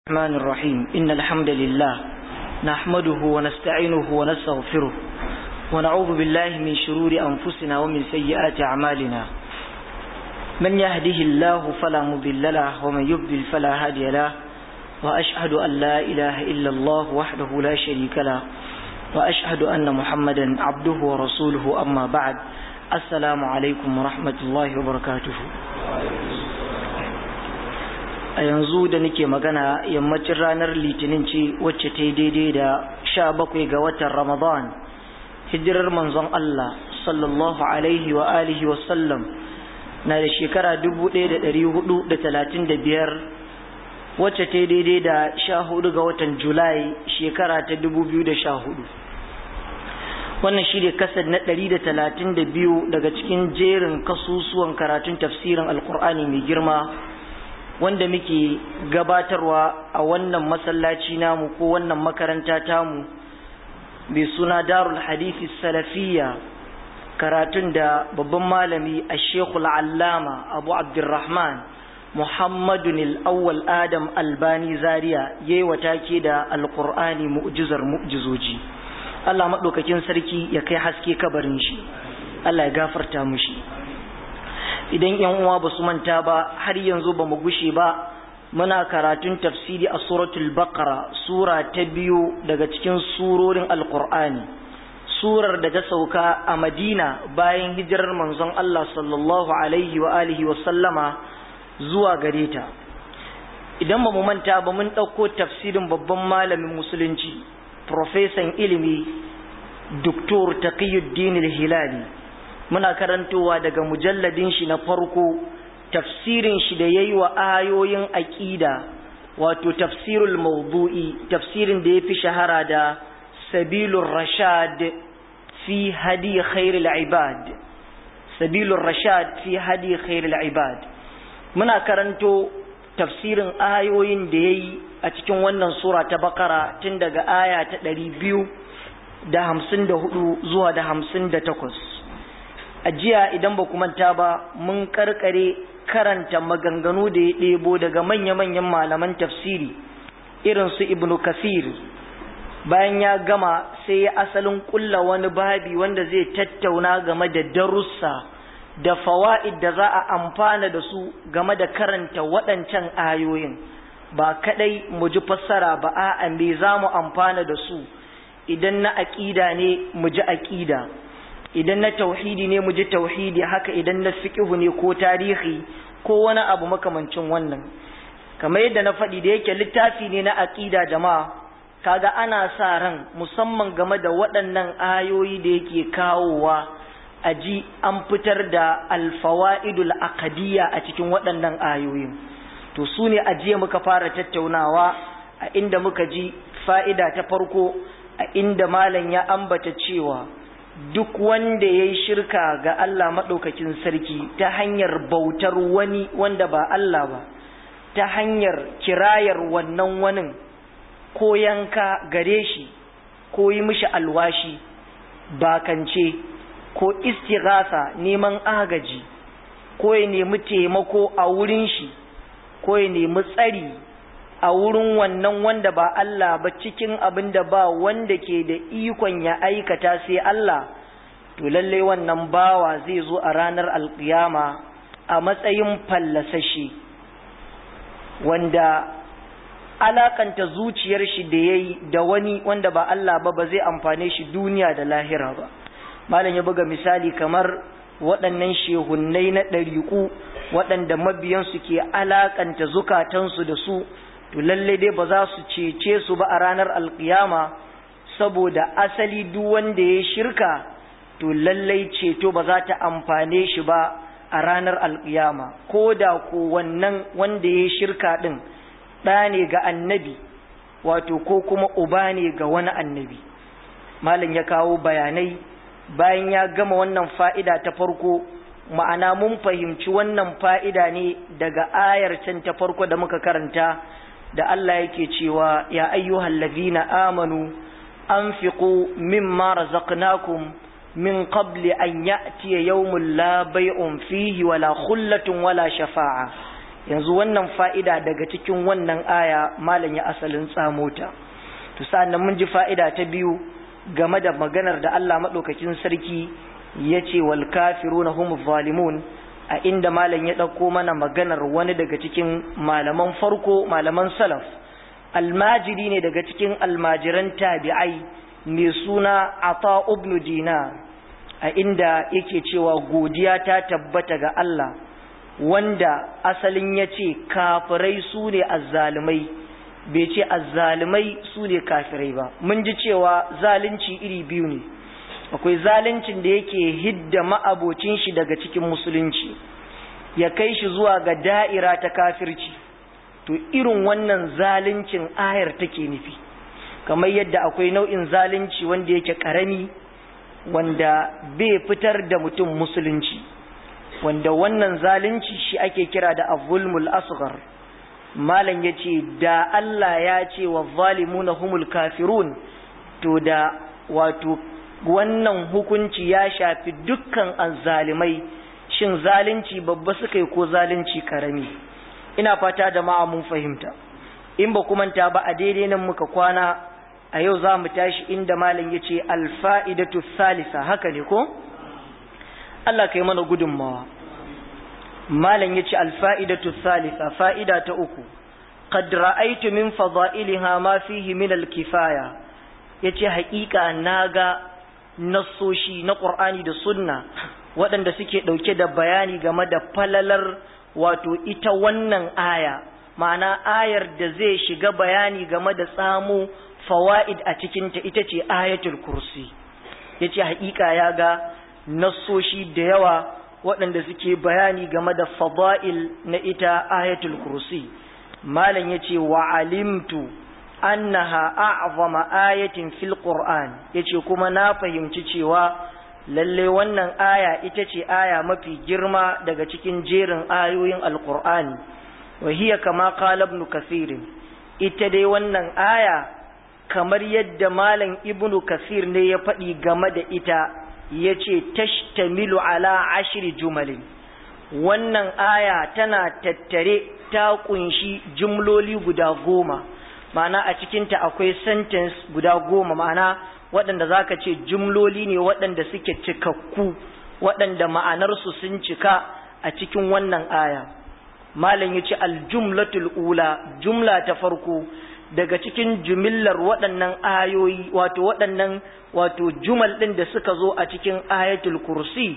الرحمن الرحيم إن الحمد لله نحمده ونستعينه ونستغفره ونعوذ بالله من شرور أنفسنا ومن سيئات أعمالنا من يهده الله فلا مضل له ومن يضلل فلا هادي له وأشهد أن لا إله إلا الله وحده لا شريك له وأشهد أن محمدا عبده ورسوله أما بعد السلام عليكم ورحمة الله وبركاته a yanzu da nake magana yammacin ranar litinin ce wacce ta yi daidai da sha bakwai ga watan ramadan hijirar manzon Allah sallallahu alaihi wa alihi wasallam na da shekara biyar wacce ta yi daidai da sha hudu ga watan julai shekara ta hudu. wannan shi ne kasar na biyu daga cikin jerin kasusuwan karatun tafsirin alkur'ani mai girma wanda muke gabatarwa a wannan masallaci namu ko wannan makaranta tamu mai suna darul hadithi salafiyya karatun da babban malami a shekul allama abu abdurrahman muhammadun al'awwal adam albani zaria ya yi watake da alkur'ani mu'jizar mu'jizoji allah maɗaukakin sarki ya kai haske kabarin shi allah ya gafarta mushi idan yan uwa ba su manta ba har yanzu ba mu gushe ba muna karatun tafsiri a suratul baqara sura ta biyu daga cikin surorin alqur'ani surar da ta sauka a madina bayan hijirar manzon Allah sallallahu alaihi wa alihi wa sallama zuwa gare ta idan ba mu manta ba mun ɗauko tafsirin babban malamin musulunci profesan ilimi doktor taqiyuddin al-hilali muna karantowa daga mujalladin shi na farko tafsirin shi da yayi wa ayoyin aqida wato tafsirul mawdu'i tafsirin da yafi shahara da sabilur rashad fi hadi khairil ibad sabilur rashad fi hadi khairil ibad muna karanto tafsirin ayoyin da yayi a cikin wannan sura ta bakara tun daga aya ta ɗari biyu da hamsin da hudu zuwa da hamsin da takwas a jiya idan ba ku manta ba mun karkare karanta maganganu da ya ɗebo daga manya-manyan malaman tafsiri irin su ibnu kasir bayan ya gama sai ya asalin kulla wani babi wanda zai tattauna game da darussa da fawa'id da za a amfana da su game da karanta waɗancan ayoyin ba kadai mu ji fassara ba a'a me za mu amfana da su idan na aƙida ne mu ji aƙida idan na tauhidi ne mu ji tauhidi haka idan na fiqhu ne ko tarihi ko wani abu makamancin wannan kamar yadda na faɗi da yake littafi ne na aqida jama'a kaga ana sa ran musamman game da waɗannan ayoyi da yake kawowa a ji an fitar da alfawaidul aqdiyya a cikin waɗannan ayoyin to su ne a jiya muka fara tattaunawa a inda muka ji fa'ida ta farko a inda malam ya ambata cewa duk wanda ya yi shirka ga Allah maɗaukakin sarki ta hanyar bautar wani wanda ba Allah ba ta hanyar kirayar wannan wanin ko yanka gare shi ko yi mishi alwashi bakance ko istighasa neman agaji ko ya nemi taimako a wurin shi ko ya nemi tsari a wurin wannan wanda ba Allah ba cikin abin da ba wanda ke da ikon ya aikata sai Allah to lalle wannan bawa zai zo a ranar alkiyama a matsayin fallasashe wanda alakanta zuciyar shi da yayi da wani wanda ba Allah ba ba zai amfane shi duniya da lahira ba malam ya buga misali kamar waɗannan shehunnai na ɗariƙu waɗanda mabiyansu ke alakanta zukatansu da su to lalle dai ba za su cece su ba a ranar alkiyama saboda asali duk wanda ya shirka to lallai ceto ba za ta amfane shi ba a ranar alkiyama ko da ko wannan wanda ya shirka ɗin ɗa ne ga annabi wato ko kuma uba ne ga wani annabi malam ya kawo bayanai bayan ya gama wannan fa'ida ta farko ma'ana mun fahimci wannan fa'ida ne daga ayar can ta farko da muka karanta da Allah yake cewa ya ayyuhal ladhina amanu anfiqu mimma razaqnakum min qabli an ya'tiya yawmun la bay'un fihi wala khullatun wala shafa'a yanzu wannan fa'ida daga cikin wannan aya malam ya asalin tsamota to sa'annan mun ji fa'ida ta biyu game da maganar da Allah maɗaukakin sarki ya ce wal kafiruna hum zalimun a inda malam ya ɗauko mana maganar wani daga cikin malaman farko malaman salaf almajiri ne daga cikin almajiran tabi'ai mai suna ata ibn dinar a inda yake cewa godiya ta tabbata ga Allah wanda asalin ya ce kafirai su ne azzalumai bai ce azzalumai su ne kafirai ba mun ji cewa zalunci iri biyu ne akwai zaluncin da yake hidda ma'abocin shi daga cikin musulunci ya kai shi zuwa ga da'ira ta kafirci to irin wannan zaluncin ayar take nufi kamar yadda akwai nau'in zalunci wanda yake karami wanda bai fitar da mutum musulunci wanda wannan zalunci shi ake kira da avulmul asghar malam yace da Allah ya ce wa zalimuna humul kafirun to da wato wannan hukunci ya shafi dukkan azzalimai shin zalunci babba suka yi ko zalunci karami ina fata da ma'a mun fahimta in ba kuma ta ba a daidai nan muka kwana a yau za mu tashi inda malam ya ce alfa'idatu salisa haka ne ko? Allah ka yi mana gudunmawa malam ya ce alfa'idatu salisa fa'ida ta uku qad ra'aytu min fada'iliha ma fihi min al-kifaya yace haƙiƙa naga nassoshi na Qur'ani da Sunna waɗanda suke ɗauke da bayani game da falalar wato ita wannan aya ma'ana ayar da zai shiga bayani game da tsamo fawaid a cikinta ita ce ayatul kursi yace haƙiƙa ya ga nassoshi da yawa waɗanda suke bayani game da fada'il na ita ayatul kursi malam yace wa alimtu annaha a'zama ayatin fil qur'an yace kuma na fahimci cewa lalle wannan aya ita ce aya mafi girma daga cikin jerin ayoyin alqur'ani wa hiya kama qala ibn kathir ita dai wannan aya kamar yadda malam ibnu kasir ne ya faɗi game da ita yace tashtamilu ala ashri jumalin wannan aya tana tattare ta kunshi jumloli guda goma ma'ana a cikinta akwai sentence guda goma ma'ana waɗanda za ka ce jumloli ne waɗanda suke cikakku waɗanda ma'anarsu sun cika a cikin wannan aya malam ya ce aljumlatul ula jumla ta farko daga cikin jumillar waɗannan ayoyi wato waɗannan wato jumal ɗin da suka zo a cikin ayatul kursi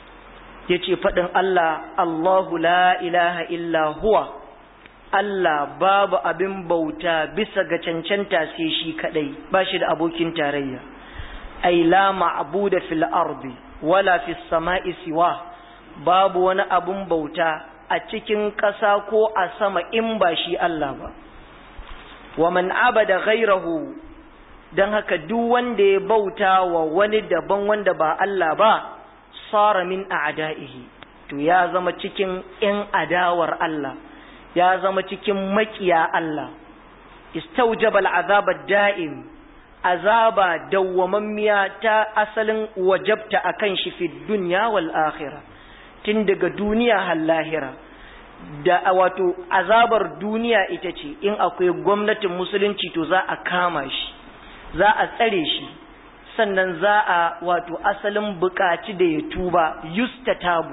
ya ce faɗin Allah Allahu la ilaha illa huwa Allah babu abin bauta bisa ga cancanta sai shi kadai ba shi da abokin tarayya ai la ma'buda fil ardi wala fis sama'i siwa babu wani abun bauta a cikin ƙasa ko a sama in ba shi Allah ba wa man abada ghairahu dan haka duk wanda ya bauta wa wani daban wanda ba Allah ba sara min a'da'ihi to ya zama cikin 'yan adawar Allah ya zama cikin makiya Allah istaujabal azaba da'im azaba dawwamammiya ta asalin wajabta akan shi fi dunya wal akhirah tun daga duniya har lahira da wato azabar duniya ita ce in akwai gwamnatin musulunci to za a kama shi za a tsare shi sannan za a wato asalin bukaci da ya tuba yustatabu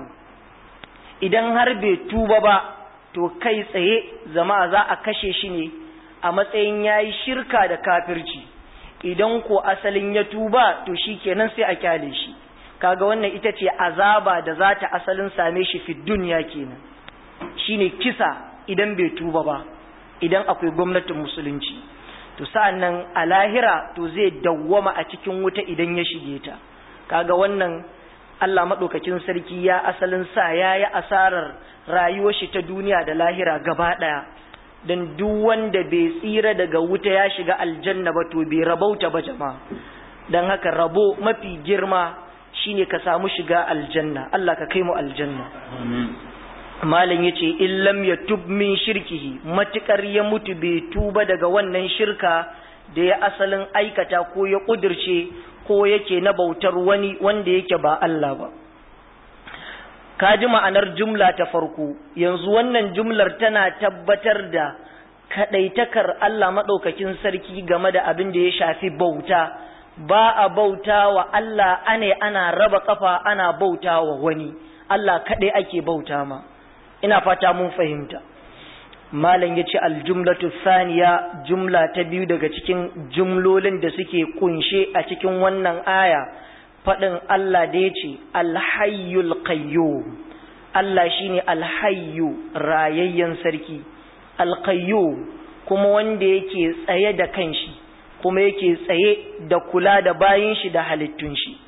idan har bai tuba ba to kai tsaye zama za a kashe shi ne a matsayin yayi shirka da kafirci idan ko asalin ya tuba to shi kenan sai a kyale shi kaga wannan ita ce azaba da za ta asalin same shi fi duniya kenan shine kisa idan bai tuba ba idan akwai gwamnatin musulunci to sa'annan a lahira to zai dawwama a cikin wuta idan ya shige ta kaga wannan Allah maɗaukakin sarki ya asalin sa ya yi asarar rayuwar shi ta duniya da lahira gaba ɗaya don duk wanda bai tsira daga wuta ya shiga aljanna ba to bai rabauta ba jama'a don haka rabo mafi girma shine ka samu shiga aljanna Allah ka kai mu aljanna malam yace in lam yatub min shirkihi matukar ya mutu bai tuba daga wannan shirka da ya asalin aikata ko ya kudirce ko yake na bautar wani wanda yake ba Allah ba ka ji ma'anar jumla ta farko yanzu wannan jumlar tana tabbatar da kaɗaitakar Allah maɗaukakin sarki game da abin da ya shafi bauta ba a bauta wa Allah ane ana raba kafa ana bauta wa wani Allah kaɗai ake bauta ma ina fata mun fahimta malam ya ce aljumlatu saniya jumla ta biyu daga cikin jumlolin da suke kunshe a cikin wannan aya faɗin Allah da ya ce alhayyul qayyum Allah shine alhayyu rayayyen sarki alqayyum kuma wanda yake tsaye da kanshi kuma yake tsaye da kula da bayin shi da halittun shi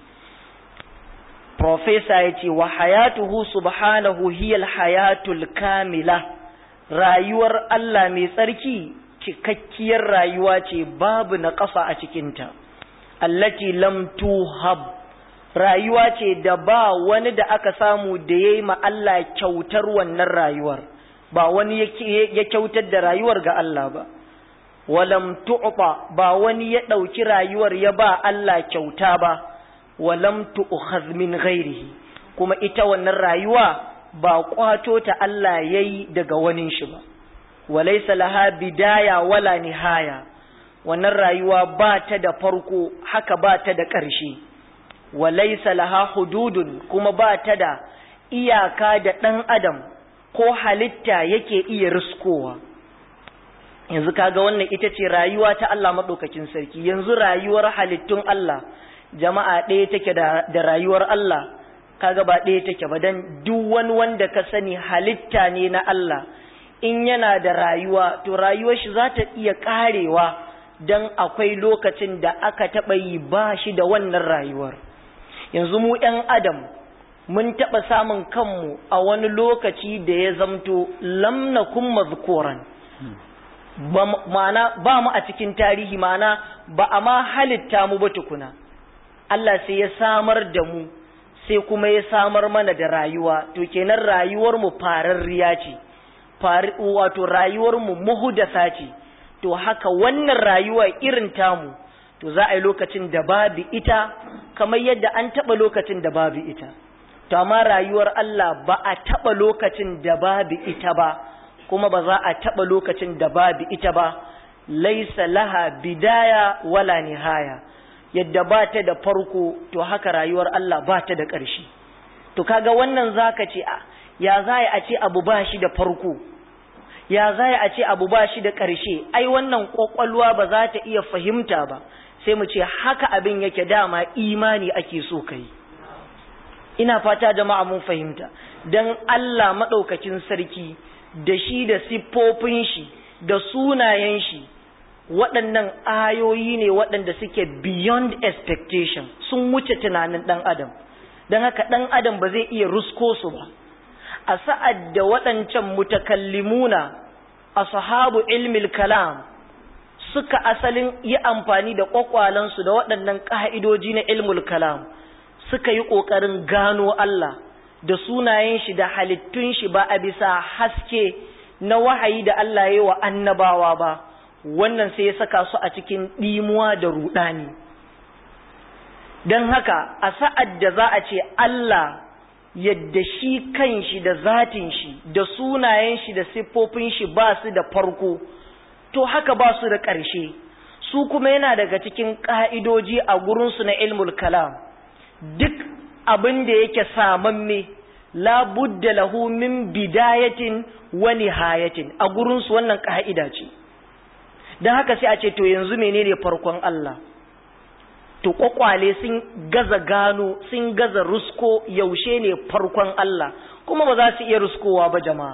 Profesa ya ce wa hayatuhu subhanahu hiyal hayatul kamila rayuwar Allah mai tsarki cikakkiyar rayuwa ce babu na ƙasa a cikinta allati lam tuhab rayuwa ce da ba wani da aka samu da ya yi Allah kyautar wannan rayuwar ba wani ya kyautar da rayuwar ga Allah ba walam tu'ta ba wani ya ɗauki rayuwar ya ba Allah kyauta ba walam tu'khadh min ghairihi kuma ita wannan rayuwa ba kwato ta Allah yayi daga wani shi ba walaysa laha bidaya wala nihaya wannan rayuwa ba ta da farko haka ba ta da ƙarshe walaysa laha hududun kuma ba ta da iyaka da ɗan adam ko halitta yake iya riskowa yanzu kaga wannan ita ce rayuwa ta Allah maɗaukakin sarki yanzu rayuwar halittun Allah jama'a ɗaya take da, da rayuwar Allah kaga ba ɗaya take ba dan duk wani wanda ka sani halitta ne na Allah in yana da rayuwa to rayuwar shi za ta iya ƙarewa dan akwai lokacin da aka taɓa yi ba shi da wannan rayuwar yanzu mu ‘yan adam mun taɓa samun kanmu a wani lokaci da ya zamto lamna kun mazkoran ma'ana ba mu a cikin tarihi ma'ana ba a ma halitta mu ba tukuna Allah sai ya samar da mu sai kuma ya samar mana da rayuwa to kenan rayuwar mu fararriya ce wato rayuwar mu muhudasa ce to haka wannan rayuwa irin tamu to za a yi lokacin da babu ita kamar yadda an taɓa lokacin da babu ita to amma rayuwar Allah ba a taɓa lokacin da babu ita ba kuma ba za a taɓa lokacin da babu ita ba laisa laha bidaya wala nihaya yadda ba ta da farko to haka rayuwar Allah ba ta da ƙarshe to kaga wannan zaka ce a ya za a ce abu ba shi da farko ya za a ce abu ba shi da ƙarshe ai wannan ƙwaƙwalwa ba za ta iya fahimta ba sai mu ce haka abin yake dama imani ake so kai ina fata jama'a mun fahimta dan Allah maɗaukakin sarki da shi da siffofin shi da sunayen shi waɗannan ayoyi ne waɗanda suke beyond expectation sun wuce tunanin ɗan adam don haka ɗan adam ba zai iya rusko su ba a sa'ad da waɗancan mutakallimuna a sahabu ilmil kalam suka asalin yi amfani da ƙwaƙwalansu da waɗannan ƙa'idoji na ilmul kalam suka yi ƙoƙarin gano Allah da sunayen shi da halittun shi ba a bisa haske na wahayi da Allah ya yi wa annabawa ba wannan sai ya saka su a cikin ɗimuwa da ruɗani don haka a sa'ad da za a ce Allah yadda shi kan shi da zatin shi da sunayen shi da siffofin shi ba su da farko to haka ba su da ƙarshe su kuma yana daga cikin ƙa'idoji a gurinsu na ilmul kalam duk abin da yake samamme la budda lahu min bidayatin wa nihayatin a gurin su wannan ka'ida ce dan haka sai a ce to yanzu menene farkon Allah to kwakwale sun gaza gano sun gaza rusko yaushe ne farkon Allah kuma ba za su iya ruskowa ba jama'a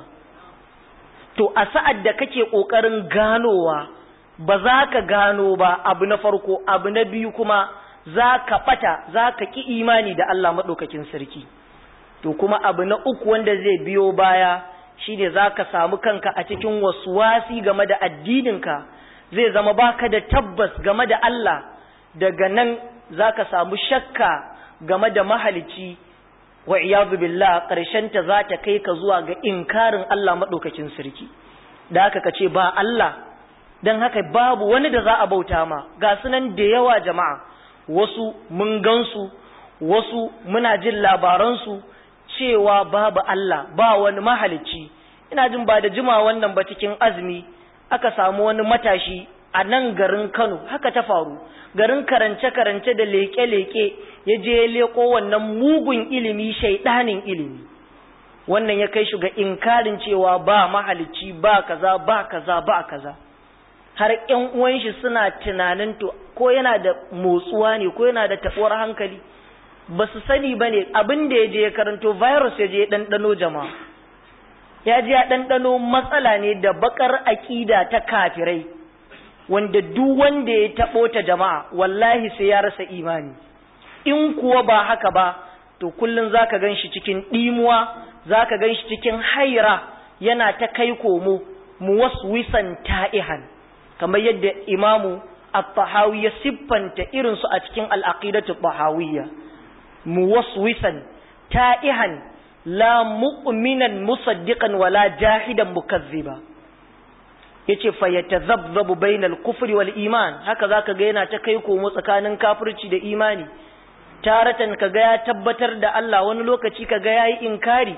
to a sa'ad da kake kokarin ganowa ba za ka gano ba abu na farko abu na biyu kuma za ka ɓata za ka ƙi imani da Allah maɗaukakin sarki to kuma abu na uku wanda zai biyo baya shine za ka samu kanka a cikin wasi game da addininka zai zama baka da tabbas game da Allah daga nan za ka samu shakka game da mahalici wa iyadu billah ta za ta kai ka zuwa ga inkarin Allah maɗaukakin sarki da haka ka ce ba Allah don haka babu wani da za a bauta ma ga sunan da yawa jama'a wasu mun gansu wasu muna jin labaransu cewa babu Allah ba wani mahalicci ina jin ba da jima wannan ba cikin azumi aka samu wani matashi a nan garin Kano haka ta faru garin karance-karance da leke-leke ya je ya leko wannan mugun ilimi shaidanin ilimi wannan ya kai shi ga inkarin cewa ba mahalicci ba kaza ba kaza ba kaza har ƴan uwan shi suna tunanin to ko yana da motsuwa ne ko yana da taɓuwar hankali ba su sani ba ne abin da ya je ya karanto virus ya je ya ɗanɗano jama'a ya je ya ɗanɗano matsala ne da bakar aƙida ta kafirai wanda duk wanda ya taɓo ta jama'a wallahi sai ya rasa imani in kuwa ba haka ba to kullum za ka gan shi cikin ɗimuwa za ka gan shi cikin haira yana ta kai komo muwaswisan ta'ihan kamar yadda imamu at-tahawi ya siffanta irinsu a cikin al-aqidatu tahawiyya muwaswisan ta'ihan la mu'minan musaddiqan wala jahidan mukazziba yace fa yatazabzabu bainal kufri wal iman haka zaka ga yana ta kai komo tsakanin kafirci da imani taratan kaga ya tabbatar da Allah wani lokaci kaga yayi inkari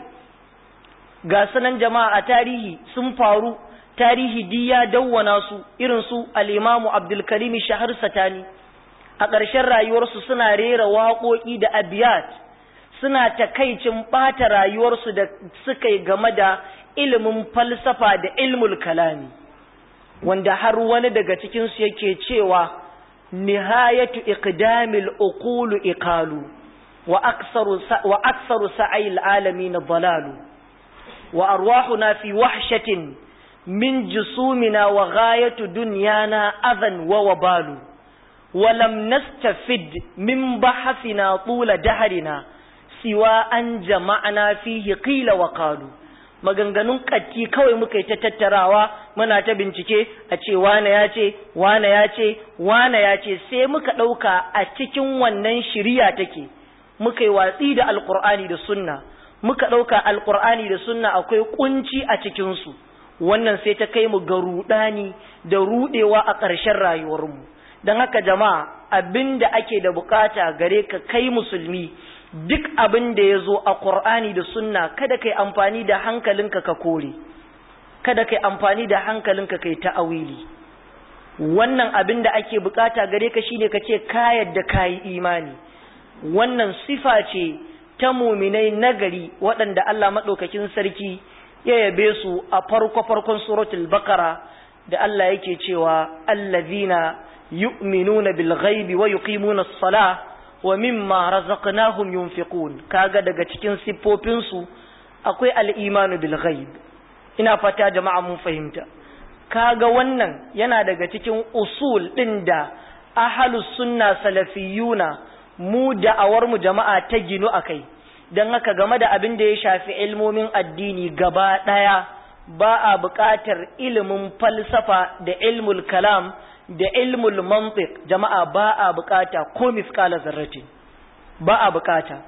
ga sanan jama'a a tarihi sun faru tarihi di ya dawwana su irin su al-Imam Abdul Karim Shahar Satani a ƙarshen rayuwarsu suna rera waƙoƙi da abiyat suna takaicin ɓata rayuwarsu da suka yi game da ilimin falsafa da ilmul kalami wanda har wani daga cikinsu yake cewa nihayatu iqdamil uqulu iqalu wa aktsaru wa aktsaru sa'il alamin dalalu wa arwahuna fi wahshatin min jusumina wa ghayatu dunyana adhan wa wabalu ولم نستفد من بحثنا طول دهرنا سوى أن جمعنا فيه قيل وقالوا maganganun katti kawai muka yi ta tattarawa muna ta bincike a ce wane ya ce wane ya ce wane ya ce sai muka ɗauka a cikin wannan shiriya take muka yi watsi da alkur'ani da sunna muka ɗauka alkur'ani da sunna akwai kunci a cikinsu wannan sai ta kai mu ga ruɗani da ruɗewa a ƙarshen rayuwarmu don haka jama'a abin da ake da bukata gare ka kai musulmi duk abin da ya zo a ƙur'ani da sunna kada kai amfani da hankalinka ka kore kada kai amfani da hankalinka kai ta'awili wannan abin da ake bukata gare ka shine ka ce ka yadda ka yi imani wannan sifa ce ta muminai nagari waɗanda Allah maɗaukakin sarki ya yabe su a farko-farkon suratul bakara da Allah yake cewa allazina yu'minuna bil ghaibi wa yuqimuna as-salah wa mimma razaqnahum yunfiqun kaga daga cikin siffofin su akwai al-imanu bil ghaib ina fata jama'a mun fahimta kaga wannan yana daga cikin usul din da ahlus sunna salafiyuna mu da'awar mu jama'a ta ginu akai dan haka game da abin da ya shafi ilmomin addini gaba daya ba a buƙatar ilimin falsafa da ilmul kalam da ilmul mantiq jama'a ba a bukata ko miskala zarratin ba a bukata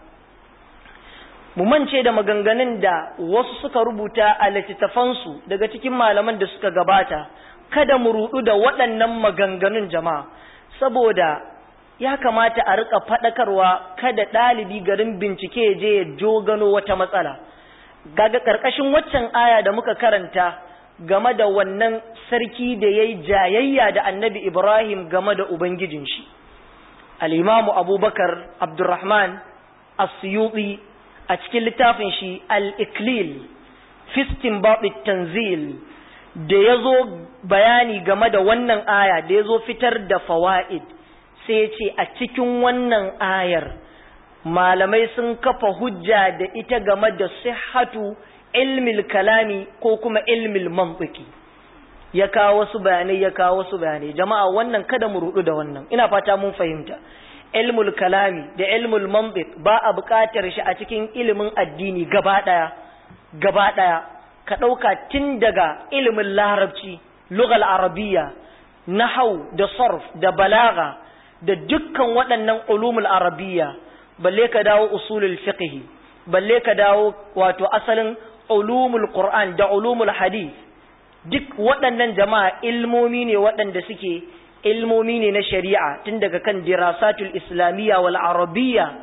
mu mance da maganganun da wasu suka rubuta a littattafansu daga cikin malaman da suka gabata kada mu rudu da waɗannan maganganun jama'a saboda ya kamata a rika faɗakarwa kada ɗalibi garin bincike ya je ya jogano wata matsala gaga ƙarƙashin waccan aya da muka karanta game da wannan sarki da ya yi jayayya da annabi Ibrahim game da Ubangijin shi. Al'imamu Abubakar Abdurrahman Asiyuɗi a cikin littafin shi Al-Iklil, Fistin Baɓi Tanzil, da ya zo bayani game da wannan aya da ya zo fitar da fawa'id, sai ce a cikin wannan ayar malamai sun kafa hujja da ita game da sihhatu ilmil kalami ko kuma ilmil mantiki ya kawo wasu bayanai ya kawo wasu bayanai jama'a wannan kada mu rudu da wannan ina fata mun fahimta ilmul kalami da ilmul mantiq ba a buƙatar shi a cikin ilimin addini gaba daya gaba daya ka dauka tun daga ilimin larabci lugal arabiyya nahau da sarf da balaga da dukkan waɗannan ulumul arabiyya balle ka dawo usulul fiqh balle ka dawo wato asalin ulumul Qur'an da ulumul hadith duk waɗannan jama'a ilmomi ne waɗanda suke ilmomi ne na shari'a tun daga kan dirasatul islamiyya wal arabiyya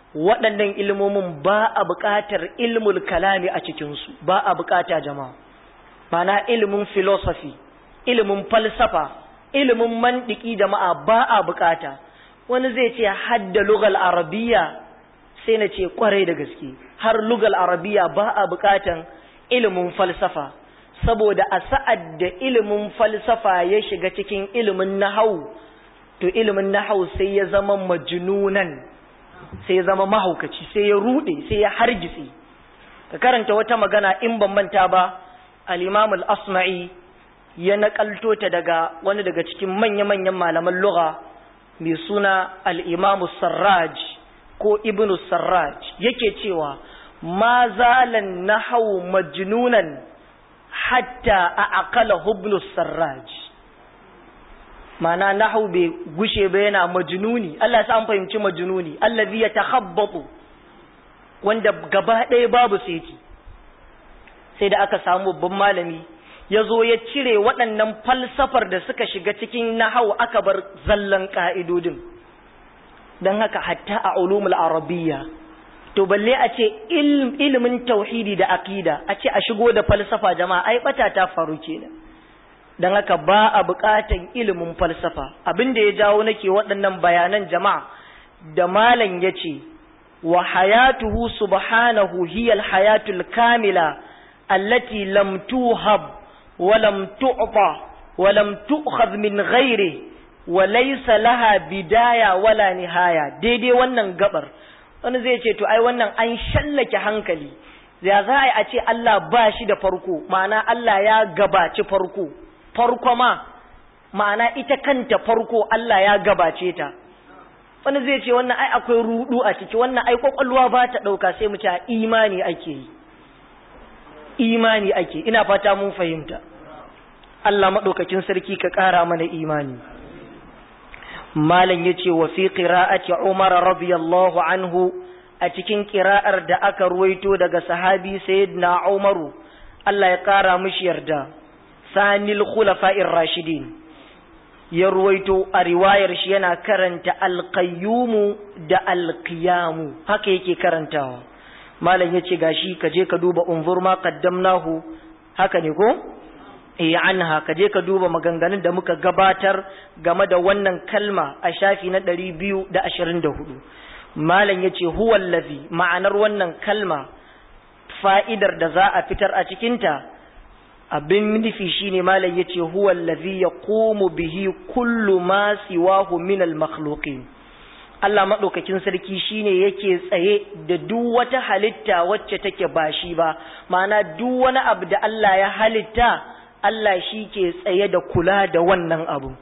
waɗannan ilmomin ba a buƙatar ilmul kalami a cikinsu ba a buƙata jama'a mana ilimin philosophy ilimin falsafa ilimin mandiki jama'a ba a buƙata wani zai ce hadda lugal arabiya sai na ce kwarai da gaske har lugal arabiya ba a buƙatan ilimin falsafa saboda a sa'ad da ilimin falsafa ya shiga cikin ilimin nahau to ilimin nahau sai ya zama majnunan sai ya zama mahaukaci sai ya rude sai ya hargitse ka karanta wata magana in ban manta ba al-imam al-asma'i ya nakalto ta daga wani daga cikin manya-manyan malaman lugha mai suna al-imam sarraj ko ibnu sarraj yake cewa ma zalan nahau majnunan hatta a aqala ibnu sarraj mana nahu bai gushe ba yana majnuni Allah sa an fahimci majnuni allazi yatakhabbatu wanda gaba ɗaya babu seti sai da aka samu babban malami ya zo ya cire waɗannan falsafar da suka shiga cikin nahau aka bar zallan ƙa'idodin don haka hatta a ulumul arabiyya to balle a ce ilimin tauhidi da aqida a ce a shigo da falsafa jama'a ai bata ta faru kenan don haka ba a buƙatan ilimin falsafa abin da ya jawo nake waɗannan bayanan jama'a da malam ya ce wa hayatuhu subhanahu hiyal hayatul kamila allati lam tuhab wa lam tu'ta wa lam tu'khadh min ghairi wa laysa laha bidaya wala nihaya daidai wannan gabar wani zai ce to ai wannan an shallake hankali ya za a ce Allah ba shi da farko ma'ana Allah ya gabaci farko farko ma ma'ana ita kanta farko Allah ya gabace ta wani zai ce wannan ai akwai rudu a ciki wannan ai kwakwalwa ba ta ɗauka sai mu ce imani ake yi imani ake ina fata mun fahimta Allah maɗaukakin sarki ka ƙara mana imani malam ya ce wa fi qira'ati Umar radiyallahu anhu a cikin ƙira'ar da aka ruwaito daga sahabi sayyidina Umaru Allah ya ƙara mishi yarda sanil khulafa'ir rashidin ya ruwaito a riwayar shi yana karanta alqayyumu da alqiyamu haka yake karantawa malam yace gashi ka je ka duba unzur ma qaddamnahu haka ne ko eh anha ka je ka duba maganganun da muka gabatar game da wannan kalma a shafi na 224 malam yace huwa allazi ma'anar wannan kalma fa'idar da za a fitar a cikinta abin nufi shine malam yace huwa allazi yaqumu bihi kullu ma siwahu min al-makhluqin Allah madaukakin sarki shine yake tsaye da duk wata halitta wacce take ba shi ba ma'ana duk wani abu da Allah ya halitta Allah shi ke tsaye da kula da wannan abu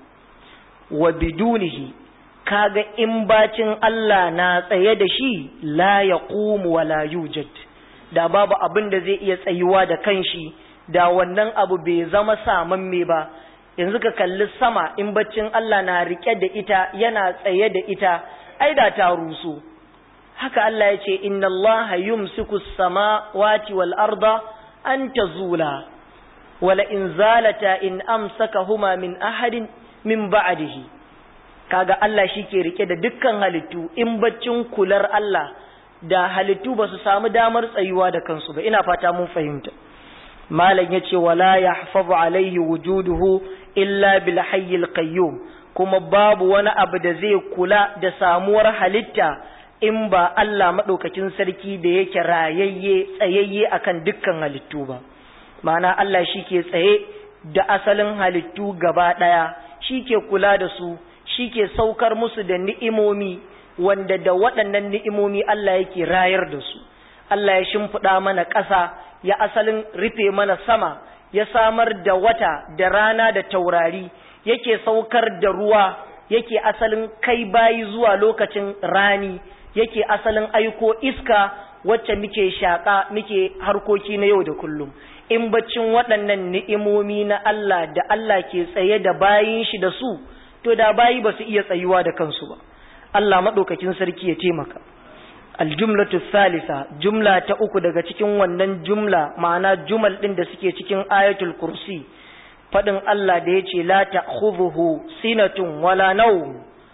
wa bidunihi kaga in bacin Allah na tsaye da shi la yaqumu wa la yujad da babu abin da zai iya tsayuwa da kanshi da wannan abu bai zama samamme ba yanzu ka kalli sama in baccin Allah na rike da ita yana tsaye da ita ai da ta rusu haka Allah ya ce inna Allah yumsiku samawati wal arda an tazula wala in zalata in amsakahuma min ahadin min ba'dihi kaga Allah shi ke rike da dukkan halittu in baccin kular Allah da halittu ba su samu damar tsayuwa da kansu ba ina fata mun fahimta malam yace wala yahfazu alaihi wujuduhu illa bil hayyil qayyum kuma babu wani abu da zai kula da samuwar halitta in ba Allah madaukakin sarki da yake rayayye tsayayye akan dukkan halittu ba ma'ana Allah shike tsaye da asalin halittu gaba daya shike kula da su shike saukar musu da ni'imomi wanda da waɗannan ni'imomi Allah yake rayar da su Allah ya shimfiɗa mana ƙasa ya asalin rufe mana sama ya samar da wata da rana da taurari yake saukar da ruwa yake asalin kai bayi zuwa lokacin rani yake asalin aiko iska wacce muke shaƙa muke harkoki na yau da kullum in baccin waɗannan ni'imomi na Allah da Allah ke tsaye da bayin shi da su to da bayi ba su iya tsayuwa da kansu ba Allah maɗaukakin sarki ya taimaka aljumlatu salisa jumla ta uku daga cikin wannan jumla ma'ana jumal ɗin da suke cikin ayatul kursi faɗin Allah da ya ce la ta'khudhuhu sinatun wala nawm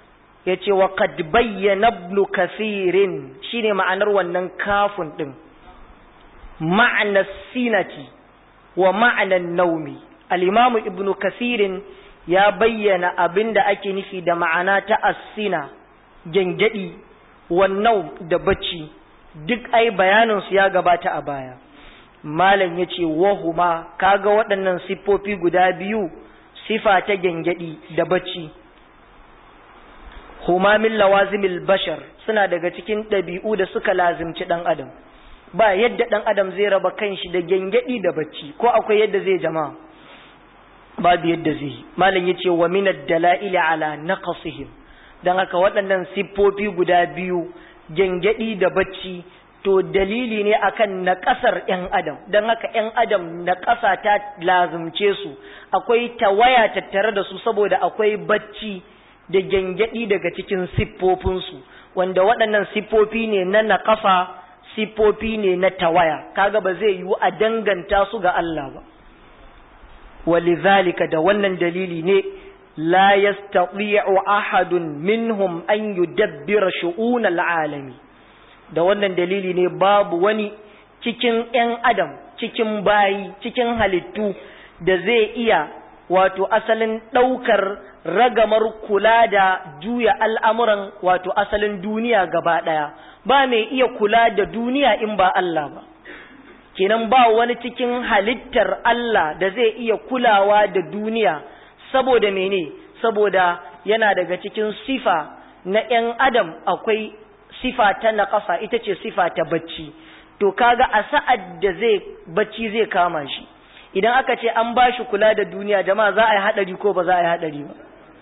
ya ce wa qad bayyana ibn kasirin shine ma'anar wannan kafin din ma'ana sinati wa ma'anar naumi al-imamu ibn kasirin ya bayyana abin da ake nufi da ma'ana ta asina gyangyaɗi wannan da bacci duk ai bayaninsu ya gabata a baya malam ya ce wahuma kaga waɗannan siffofi guda biyu sifa ta gyangyaɗi da bacci huma min lawazimil bashar suna daga cikin ɗabi'u da suka lazimci ɗan adam ba yadda ɗan adam zai raba kanshi da gyangyaɗi da bacci ko akwai yadda zai jama'a babu yadda zai yi malam yace wa min ad-dala'ili ala naqsihim dan haka waɗannan siffofi guda biyu gengedi da bacci to dalili ne akan naƙasar ƴan adam dan haka ƴan adam naƙasa ta lazumce su akwai tawaya tattare da su saboda akwai bacci da gengedi daga cikin siffofinsu wanda waɗannan siffofi ne na naƙasa siffofi ne na tawaya kaga ba zai yiwu a danganta su ga Allah ba ولذلك da wannan dalili ne la yastati'u ahadun minhum an yudabbira shu'un al'alami da wannan dalili ne babu wani cikin ƴan adam cikin bayi cikin halittu da zai iya wato asalin ɗaukar ragamar kula da juya al'amuran wato asalin duniya gaba ɗaya ba mai iya kula da duniya in ba Allah ba kenan ba wani cikin halittar Allah da zai iya kulawa da duniya saboda mene saboda yana daga cikin sifa na ‘yan adam akwai sifa ta naƙasa ita ce sifa ta bacci to kaga a sa'ad da zai bacci zai kama shi idan aka ce an ba shi kula da duniya jama'a za a yi haɗari ko ba za a yi haɗari ba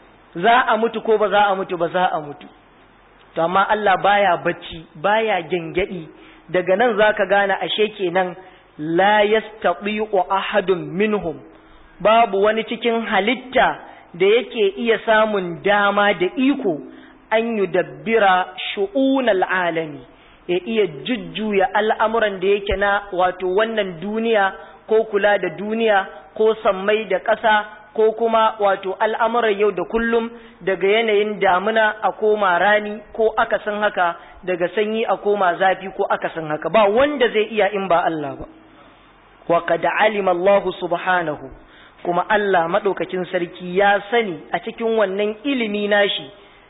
za a mutu ko ba za a mutu ba za a mutu to amma Allah baya bacci baya gyangyaɗi daga nan za ka gane ashe kenan la yastati'u ahadun minhum babu wani cikin halitta da yake iya samun dama da iko an yudabbira shu'unal alami ya iya jujjuya al'amuran da yake na wato wannan duniya ko kula da duniya ko sammai da ƙasa ko kuma wato al'amuran yau da kullum daga yanayin damuna a koma rani ko akasin haka daga sanyi a koma zafi ko akasin haka ba wanda zai iya in ba Allah ba wa qad alima Allah subhanahu kuma Allah madaukakin sarki ya sani a cikin wannan ilimi nashi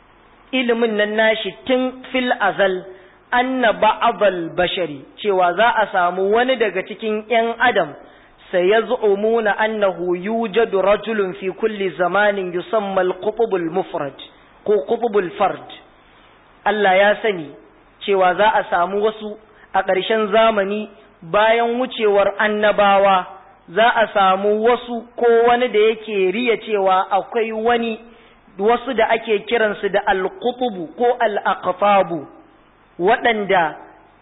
ilimin nan nashi tun fil azal anna ba'dal bashari cewa za a samu wani daga cikin ƴan adam سيزعمون أنه يوجد رجل في كل زمان يسمى القطب المفرد ko qutbul fard Allah ya sani cewa za a samu wasu a ƙarshen zamani bayan wucewar annabawa za a samu wasu ko wani da yake riya cewa akwai wani wasu da ake kiransu da al-qutbu ko al-aqtabu waɗanda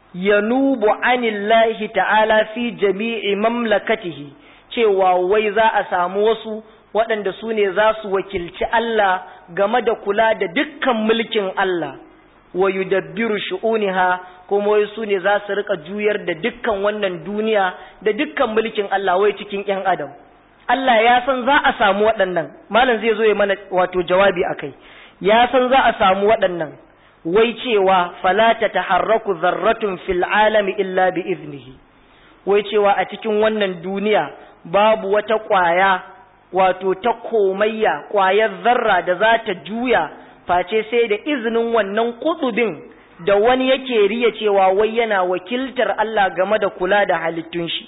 yanubu anillahi ta'ala fi jami'i mamlakatihi cewa wai za a samu wasu waɗanda su ne za su wakilci Allah game da kula da dukkan mulkin Allah wa yudabbiru shu'uniha kuma wai su ne za su rika juyar da dukkan wannan duniya da dukkan mulkin Allah wai cikin ƴan adam Allah ya san za a samu waɗannan malam zai zo ya mana wato jawabi akai ya san za a samu waɗannan wai cewa fala ta taharraku zarratun fil alami illa bi iznihi wai cewa a cikin wannan duniya babu wata ƙwaya wato ta komayya ƙwayar zarra da za ta juya face sai da izinin wannan kutubin da wani yake riya cewa wai yana wakiltar Allah game da kula da halittun shi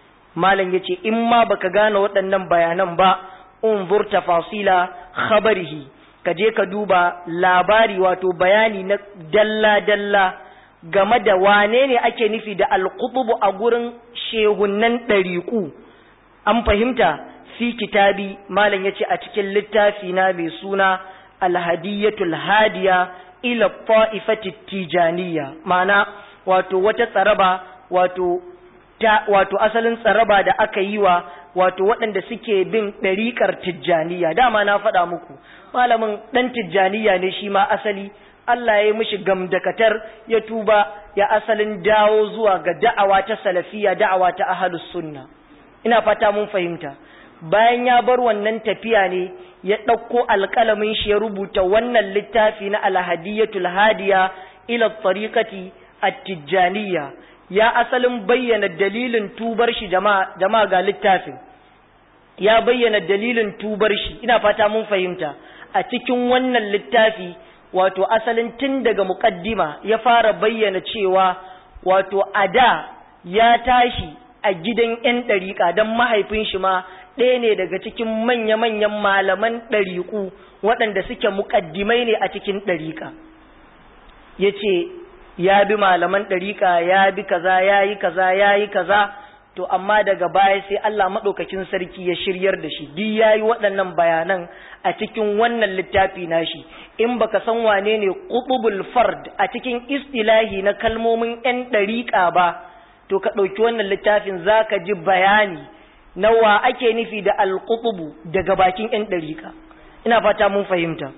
malam yace in ma baka gane waɗannan bayanan ba unzur tafasila khabarihi ka je ka duba labari wato bayani na dalla-dalla game da wane ne ake nufi da alkutubu a gurin shehunan ɗariƙu an fahimta fi kitabi malam ya ce a cikin littafi na mai suna alhadiyatul hadiya ila ta'ifati tijaniya mana wato wata tsaraba wato ta wato asalin tsaraba da aka yi wa wato waɗanda suke bin ɗariƙar tijjaniya dama na faɗa muku malamin ɗan tijjaniya ne shi ma asali Allah ya yi mishi gamdakatar ya tuba ya asalin dawo zuwa ga da'awa ta salafiya da'awa ta ahalus sunna ina fata mun fahimta bayan ya bar wannan tafiya ne ya ɗauko alƙalamin shi ya rubuta wannan littafi na alhadiyatul hadiya ila tariqati at-tijjaniyya ya asalin bayyana dalilin tubar shi jama'a ga littafin ya bayyana dalilin tubar shi ina fata mun fahimta a cikin wannan littafi wato asalin tun daga muƙaddima ya fara bayyana cewa wato a da ya tashi a gidan 'yan ɗariƙa don mahaifin shi ma ɗaya ne daga cikin manya-manyan malaman ɗariƙu waɗanda suke muƙaddimai ne a cikin ɗariƙa ya ce ya bi malaman ɗariƙa ya bi kaza ya yi kaza ya yi kaza to amma daga baya sai Allah maɗaukakin sarki ya shiryar da shi duk ya yi waɗannan bayanan a cikin wannan littafi nashi in baka san wane ne qutubul fard a cikin istilahi na kalmomin 'yan ɗariƙa ba to ka ɗauki wannan littafin zaka ji bayani na wa ake nufi da alqutubu daga bakin 'yan ɗariƙa ina fata mun fahimta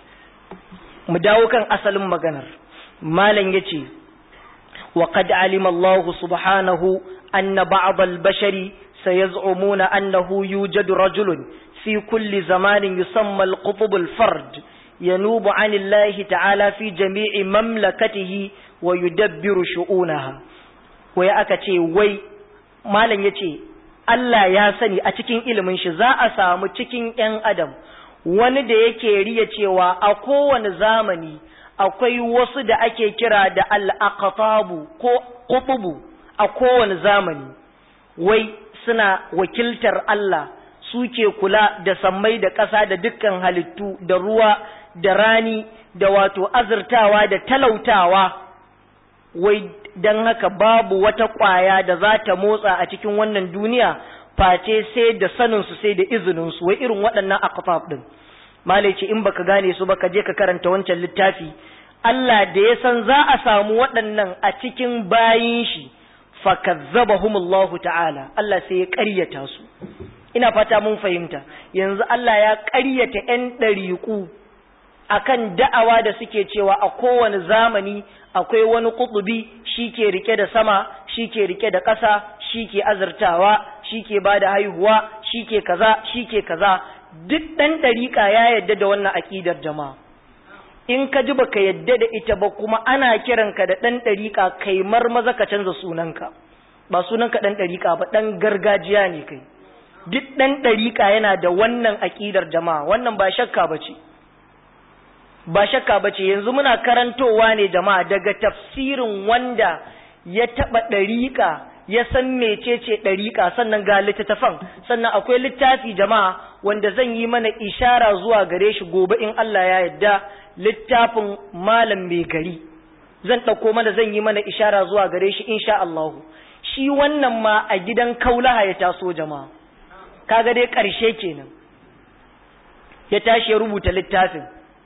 mu dawo kan asalin maganar malam yace wa qad alima Allah subhanahu anna ba'd al-bashari sayaz'umuna annahu yujadu rajulun fi kulli zamanin yusamma al-qutub al-fard yanubu 'an Allah ta'ala fi jami'i mamlakatihi wa yudabbiru shu'unaha wai aka ce wai malam yace Allah ya sani a cikin ilimin shi za a samu cikin 'yan adam wani da yake riya cewa a kowane zamani akwai wasu da ake kira da al'aqatabu ko ƙutubu a kowane zamani wai suna wakiltar Allah suke kula da sammai da ƙasa da dukkan halittu da ruwa da rani da wato azurtawa da talautawa wai don haka babu wata ƙwaya da za ta motsa a cikin wannan duniya face sai da saninsu sai da izininsu wai irin waɗannan aqtab ɗin malai ce in baka gane su ba ka je ka karanta wancan littafi Allah da ya san za a samu waɗannan a cikin bayin shi fakazzabahumullahu ta'ala Allah sai ya ƙaryata su ina fata mun fahimta yanzu Allah ya ƙaryata ƴan ɗariƙu akan da'awa da suke cewa a kowane zamani akwai wani kutubi shi ke rike da sama shi ke rike da ƙasa shi ke azurtawa shi ke ba da haihuwa shi ke kaza shi ke kaza duk ɗan ɗariƙa ya yadda da wannan aƙidar jama'a in ka ji baka yadda da ita ba kuma ana kiranka da ɗan ɗariƙa kai maza ka canza sunanka ba sunanka ɗan ɗariƙa ba ɗan gargajiya ne kai duk ɗan ɗariƙa yana da wannan aƙidar jama'a wannan ba shakka ba ce ba shakka ba ce yanzu muna karantowa ne jama'a daga tafsirin wanda ya taɓa ɗariƙa ya san mecece ɗariƙa sannan ga littattafan sannan akwai littafi jama'a wanda zan yi mana ishara zuwa gare shi gobe in Allah ya yarda littafin malam mai gari zan ɗauko mana zan yi mana ishara zuwa gare shi insha Allahu shi wannan ma a gidan kaulaha ya taso jama'a kaga dai ƙarshe kenan ya tashi ya rubuta littafin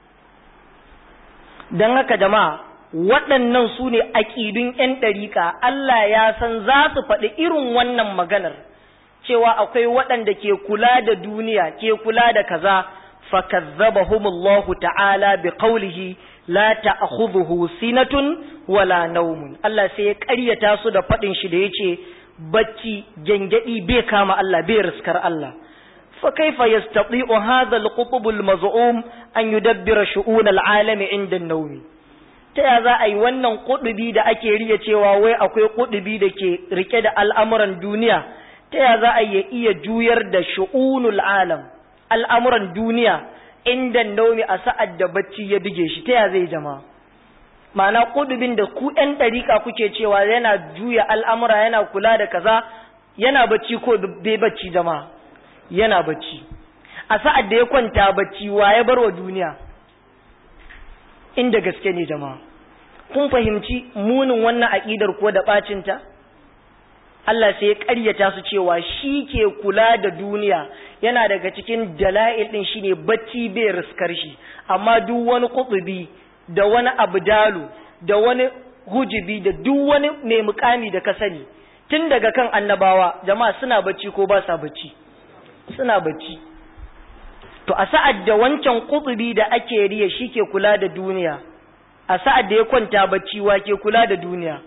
don haka jama'a waɗannan su ne aƙidun 'yan ɗariƙa Allah ya san za su faɗi irin wannan maganar cewa akwai waɗanda ke kula da duniya ke kula da kaza fakazzabahumullahu ta'ala bi qawlihi la ta'khudhuhu sinatun wala nawmun Allah sai ya ƙaryata su da faɗin shi da yace bacci gengedi bai kama Allah bai riskar Allah fa kaifa yastati'u hadha al-qutb al-maz'um an yudabbira shu'un al-alami 'inda an-nawm ta ya za a yi wannan kudubi da ake riya cewa wai akwai kudubi da ke rike da al'amuran duniya ta ya za a yi iya juyar da shu'unul alam al'amuran duniya inda naumi a sa'ad da bacci ya bige shi ta ya zai jama ma'ana kudubin da ku ‘yan ɗariƙa kuke cewa yana juya al'amura yana kula da kaza yana bacci ko bai bacci jama yana bacci a sa'ad da ya kwanta bacci wa ya bar wa duniya inda gaske ne jama'a kun fahimci munin wannan aƙidar ko da ɓacinta Allah sai ya ƙaryata su cewa shi ke kula da duniya yana daga cikin dala'il ɗin shine bacci bai riskar shi amma duk wani kutubi da wani abdalu da wani hujibi da duk wani mai mukami da ka sani tun daga kan annabawa jama'a suna bacci ko ba sa bacci suna bacci to a sa'ad da wancan kutubi da ake riya shi ke kula da duniya a sa'ad da ya kwanta bacci wa ke kula da duniya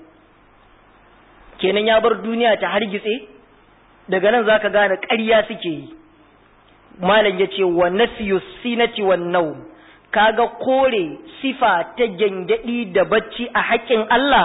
kenan ya bar duniya ta hargitse daga nan zaka gane ƙarya suke yi malam yace wa nafyu sinati wan nawm kaga kore sifa ta gengedi da bacci a haƙƙin Allah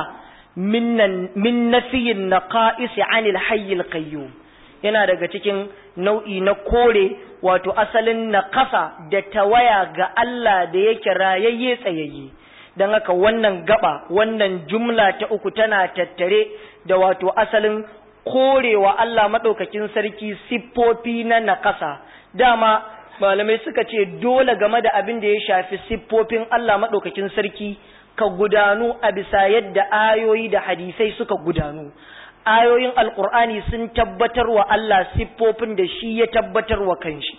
min nafiyin naqa'is 'anil hayyil qayyum yana daga cikin nau'i na kore wato asalin naƙasa da tawaya ga Allah da yake rayayye tsayayye don haka wannan gaba wannan jumla ta uku tana tattare da wato asalin korewa Allah maɗaukakin sarki siffofi na naƙasa dama malamai suka ce dole game da abin da ya shafi siffofin Allah maɗaukakin sarki ka gudanu a bisa yadda ayoyi da hadisai suka gudanu ayoyin alkur'ani sun tabbatar wa Allah siffofin da shi ya tabbatar wa kanshi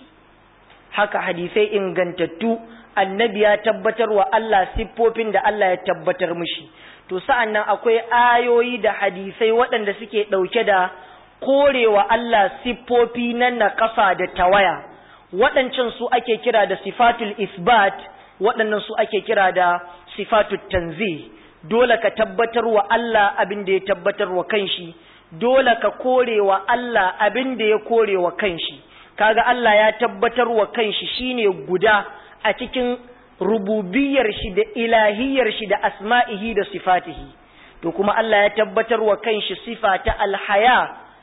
haka hadisai ingantattu annabi ya tabbatar wa Allah siffofin da Allah ya tabbatar mishi to sa'an nan akwai ayoyi da hadisai waɗanda suke ɗauke da korewa Allah siffofi na naƙasa da tawaya waɗancan su ake kira da sifatul isbat waɗannan su ake kira da sifatul tanzih dole ka tabbatar wa Allah abin da ya tabbatar wa kanshi dole ka kore wa Allah abin da ya kore wa kanshi kaga Allah ya tabbatar wa kanshi shine guda a cikin rububiyar shi da ilahiyar shi da asma'ihi da sifatihi to kuma Allah ya tabbatar wa kanshi sifa ta alhaya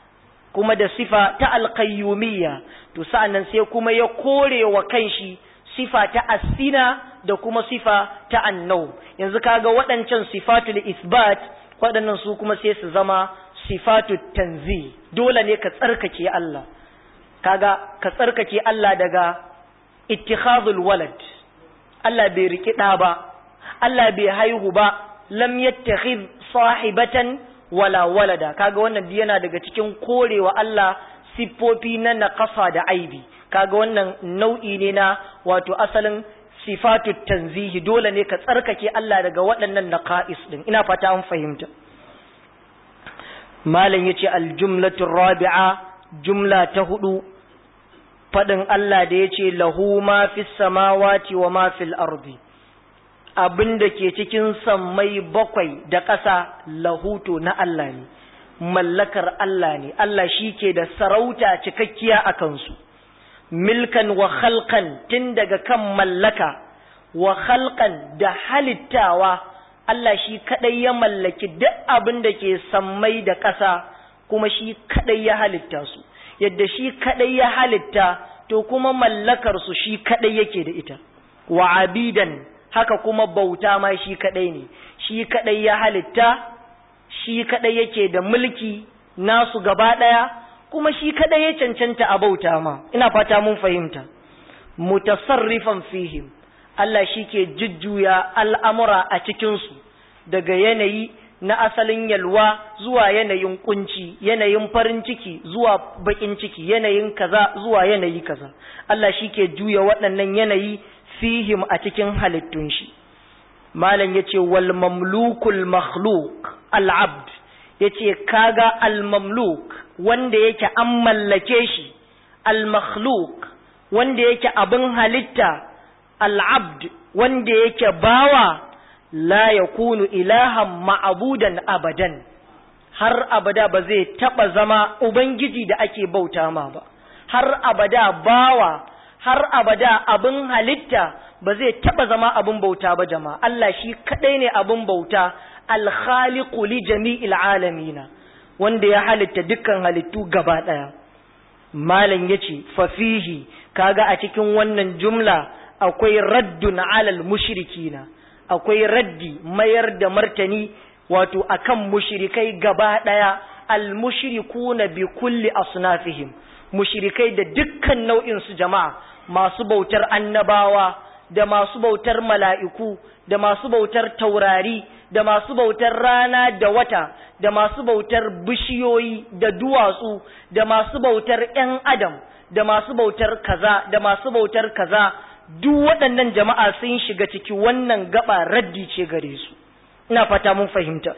kuma da sifa ta alqayyumiyya to sa'annan sai kuma ya kore wa kanshi sifa ta asina da kuma sifa ta annau yanzu kaga waɗancan sifatul isbat waɗannan su kuma sai su zama sifatul tanzi dole ne ka tsarkake Allah kaga ka tsarkake Allah daga ittikhadul walad Allah bai riki ɗa ba Allah bai haihu ba lam yattakhidh sahibatan wala walada kaga wannan yana daga cikin korewa Allah siffofi na naqasa da aibi kaga wannan nau'i ne na wato asalin sifatu tanzihi dole ne ka tsarkake Allah daga waɗannan naqais din ina fata an fahimta malam yace aljumlatu rabi'a jumla ta hudu fadin Allah da yace lahu ma fis samawati wa ma fil ardi abinda ke cikin sammai bakwai da ƙasa lahuto na Allah ne mallakar Allah ne Allah shi ke da sarauta cikakkiya a kansu milkan wa khalqan tun daga kan mallaka wa khalqan da halittawa Allah shi kadai ya mallaki duk abin da ke sammai da ƙasa kuma shi kadai ya halitta su yadda shi kadai ya halitta to kuma mallakar su shi kadai yake da ita wa abidan haka kuma bauta ma shi kadai ne shi kadai ya halitta shi kadai yake da mulki nasu gaba daya kuma shi kadai ya cancanta a bauta ma ina fata mun fahimta mutasarrifan fihim Allah shi ke jujjuya al'amura a cikinsu daga yanayi na asalin yalwa zuwa yanayin kunci yanayin farin ciki zuwa bakin ciki yanayin kaza zuwa yanayi kaza Allah shi ke juya waɗannan yanayi fihim a cikin halittun shi malam yace wal mamlukul makhluq al abd yace kaga al mamluk wanda yake an mallake shi al makhluq wanda yake abin halitta al abd wanda yake bawa la yakunu ilahan ma'budan abadan har abada ba zai taba zama ubangiji da ake bauta ma ba har abada bawa har abada abin halitta ba zai taba zama abin bauta ba jama'a Allah shi kadai ne abin bauta alkhaliqu li jami'il alamina wanda ya halitta dukkan halittu gaba daya malam yace fa fihi kaga a cikin wannan jumla akwai raddun alal mushrikina akwai raddi mayar da martani wato akan mushrikai gaba daya al mushrikuna bi kulli asnafihim mushrikai da dukkan nau'in su jama'a masu bautar annabawa da masu bautar mala'iku da masu bautar taurari da masu bautar rana da wata da masu bautar bishiyoyi da duwatsu da masu bautar ‘yan adam da masu bautar kaza da masu bautar kaza duk waɗannan jama'a sun shiga ciki wannan gaba raddi ce gare su ina fata mun fahimta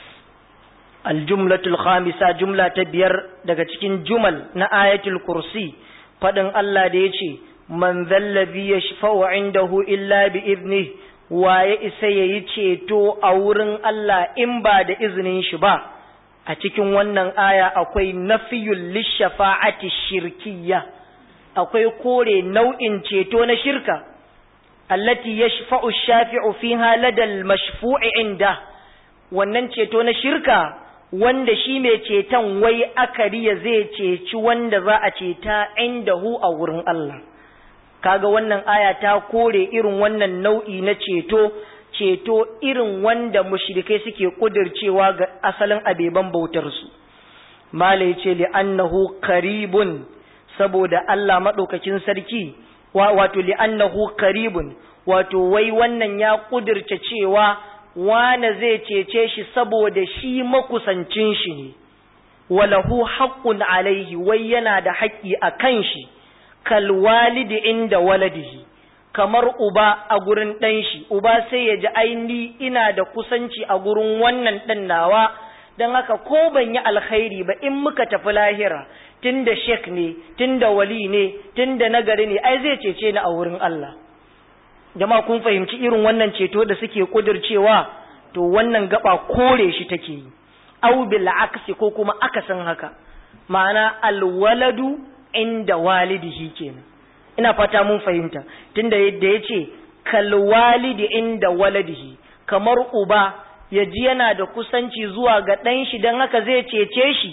aljumlatul khamisa jumla ta biyar daga cikin jumal na ayatul kursi faɗin Allah da ya ce man zallabi ya shafa'u indahu illa bi izni waye isa ya yi ceto a wurin Allah in ba da izinin shi ba a cikin wannan aya akwai nafiyul lishafa'ati shirkiyya akwai kore nau'in ceto na shirka allati yashfa'u shafi'u fiha ladal mashfu'i inda wannan ceto na shirka wanda shi mai ceton wai akariya zai ceci wanda za a ceta indahu a wurin Allah kaga wannan aya ta kore irin wannan nau'i na ceto ceto irin wanda mushrikai suke kudircewa ga asalin abeban bautar su mala yace li annahu qaribun saboda Allah madaukakin sarki wato li annahu qaribun wato wai wannan ya kudirce cewa wane zai cece shi saboda shi makusancin shi ne walahu haqqun alaihi wai yana da haƙƙi a kan shi kal walidi inda waladihi kamar uba a gurin ɗan shi uba sai ya ji aini ina da kusanci a gurin wannan ɗan nawa don haka ko ban yi alkhairi ba in muka tafi lahira tunda shek ne tunda wali ne tunda nagari ne ai zai cece ni a wurin Allah jama'a kun fahimci irin wannan ceto da suke kudircewa to wannan gaba kore shi take yi aw bil aksi ko kuma akasin haka ma'ana alwaladu inda walidihi kenan ina fata mun fahimta tunda yadda yace kal walidi inda waladihi kamar uba ya ji yana da kusanci zuwa ga ɗan shi don haka zai cece shi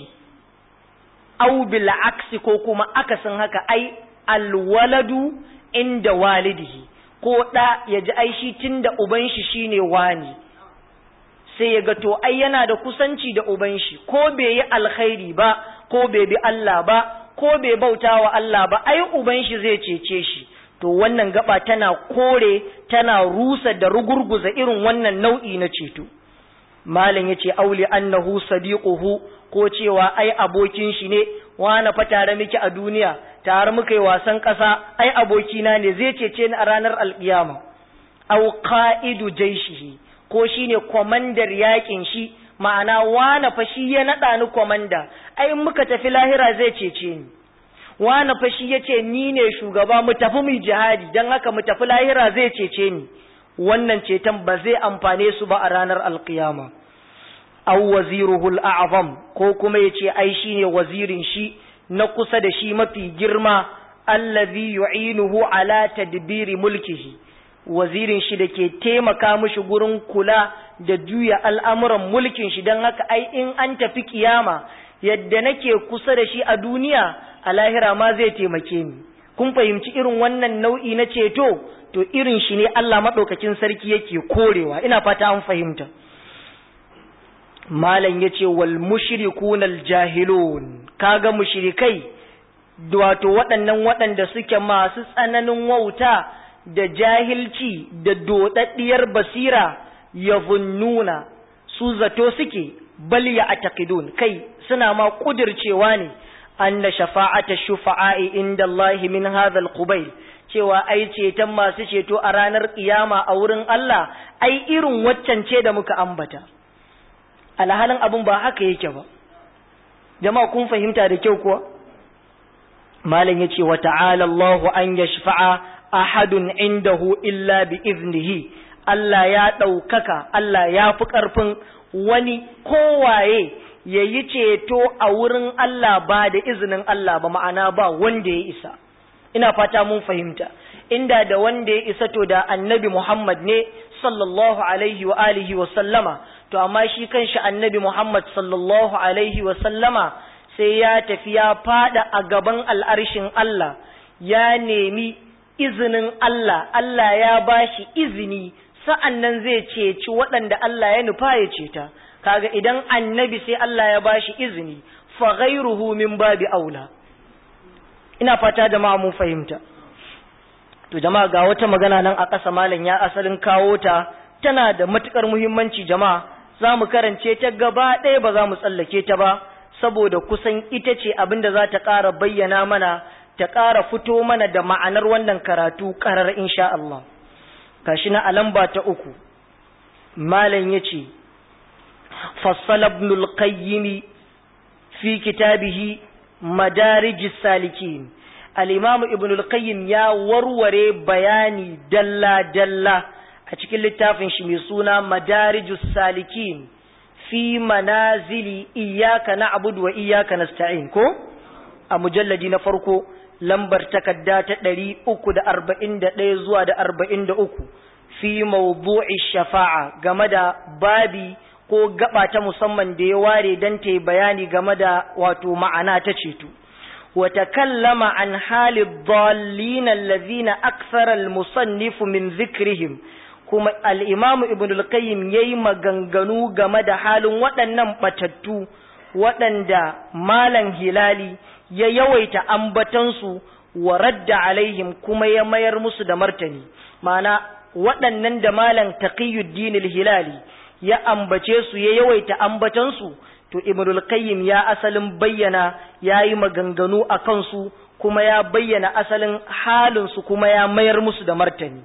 aw bil aksi ko kuma akasin haka ai alwaladu inda walidihi ko ɗa ya ji ai shi tun da uban shi shine wani sai ya ga to ai yana da kusanci da uban shi ko bai yi alkhairi ba ko bai bi Allah ba ko bai bauta wa Allah ba ai uban shi zai cece shi to wannan gaba tana kore tana rusa da rugurguza irin wannan nau'i na ceto malam yace auli annahu sadiquhu ko cewa ai abokin shi ne wani fa tare miki a duniya tare muka yi wasan ƙasa ai abokina ne zai cece ni a ranar alƙiyama au qa'idu jaishihi ko shine komandar yakin shi ma'ana wane fa shi ya naɗa ni komanda ai muka tafi lahira zai cece ni wane fa shi yace ni ne shugaba mu tafi mu jihadi dan haka mu tafi lahira zai cece ni wannan ceton ba zai amfane su ba a ranar alkiyama aw waziruhu al'azam ko kuma yace ai shine wazirin shi na kusa da shi mafi girma allazi yu'inuhu ala tadbiri mulkihi wazirin shi da ke taimaka mishi gurin kula da juya al'amuran mulkin shi don haka ai in an tafi kiyama yadda nake kusa da shi a duniya a lahira ma zai taimake ni kun fahimci irin wannan nau'i na ceto to irin shi ne Allah maɗaukakin sarki yake korewa ina fata an fahimta malam ya ce wal mushrikun al jahilun kaga mushrikai wato waɗannan waɗanda suke masu tsananin wauta da jahilci da dodaddiyar basira ya nuna su zato suke bal ya ataqidun kai suna ma kudircewa ne anna shafa'ata shufa'i inda Allah min hadha al-qubayl cewa ai ceton masu ceto a ranar kiyama a wurin Allah ai irin waccan ce da muka ambata alhalin abun ba haka yake ba jama'a kun fahimta da kyau kuwa malam yace wa ta'ala Allahu an yashfa'a ahadun indahu illa bi iznihi Allah ya ɗaukaka Allah ya fi ƙarfin wani kowaye ya yi ceto a wurin Allah ba da izinin Allah ba ma'ana ba wanda ya isa ina fata mun fahimta inda da wanda ya isa to da annabi Muhammad ne sallallahu alaihi wa alihi wa sallama to amma shi kanshi annabi Muhammad sallallahu alaihi wa sallama sai ya tafi ya fada a gaban al'arshin Allah ya nemi izinin Allah, Allah ya ba shi izini sa'an nan zai ceci waɗanda Allah ya nufa ya ceta, kaga idan annabi sai Allah ya ba shi izini, fa ghairuhu min babi aula. Ina fata jama'a mun fahimta. To jama'a ga wata magana nan a ƙasa malam ya asalin kawo ta, tana da matuƙar muhimmanci jama'a, za mu karance ta gaba ɗaya ba za mu tsallake ta ba, saboda kusan ita ce abin da za ta ƙara bayyana mana ta ƙara fito mana da ma'anar wannan karatu ƙarar insha Allah. Kashi na alamba ta uku, Malam ya ce, Fassala ibnul qayyimi fi kitabihi madarijis salikin. Al'imamu ibnul qayyim ya warware bayani dalla-dalla a cikin littafin shi mai suna madarijus salikin fi manazili iyaka na abudu wa iyaka nasta'in ko? A mujalladi na farko lambar takarda ta ɗari uku da arba'in da ɗaya zuwa da arba'in da uku fi mawdu'i shafa'a game da babi ko gaba ta musamman da ya ware don ta yi bayani game da wato ma'ana ta ceto wa takallama an hali dhallin allazina akthara al-musannif min dhikrihim kuma al-imam ibn al-qayyim yayi maganganu game da halin waɗannan batattu waɗanda malam hilali ya yawaita ambatansu wa radda alaihim kuma ya mayar musu da martani ma'ana waɗannan da malam taqiyuddin al-hilali ya ambace su ya yawaita ambatansu to ibnul qayyim ya asalin bayyana yayi maganganu a kansu kuma ya bayyana asalin halin su kuma ya mayar musu da martani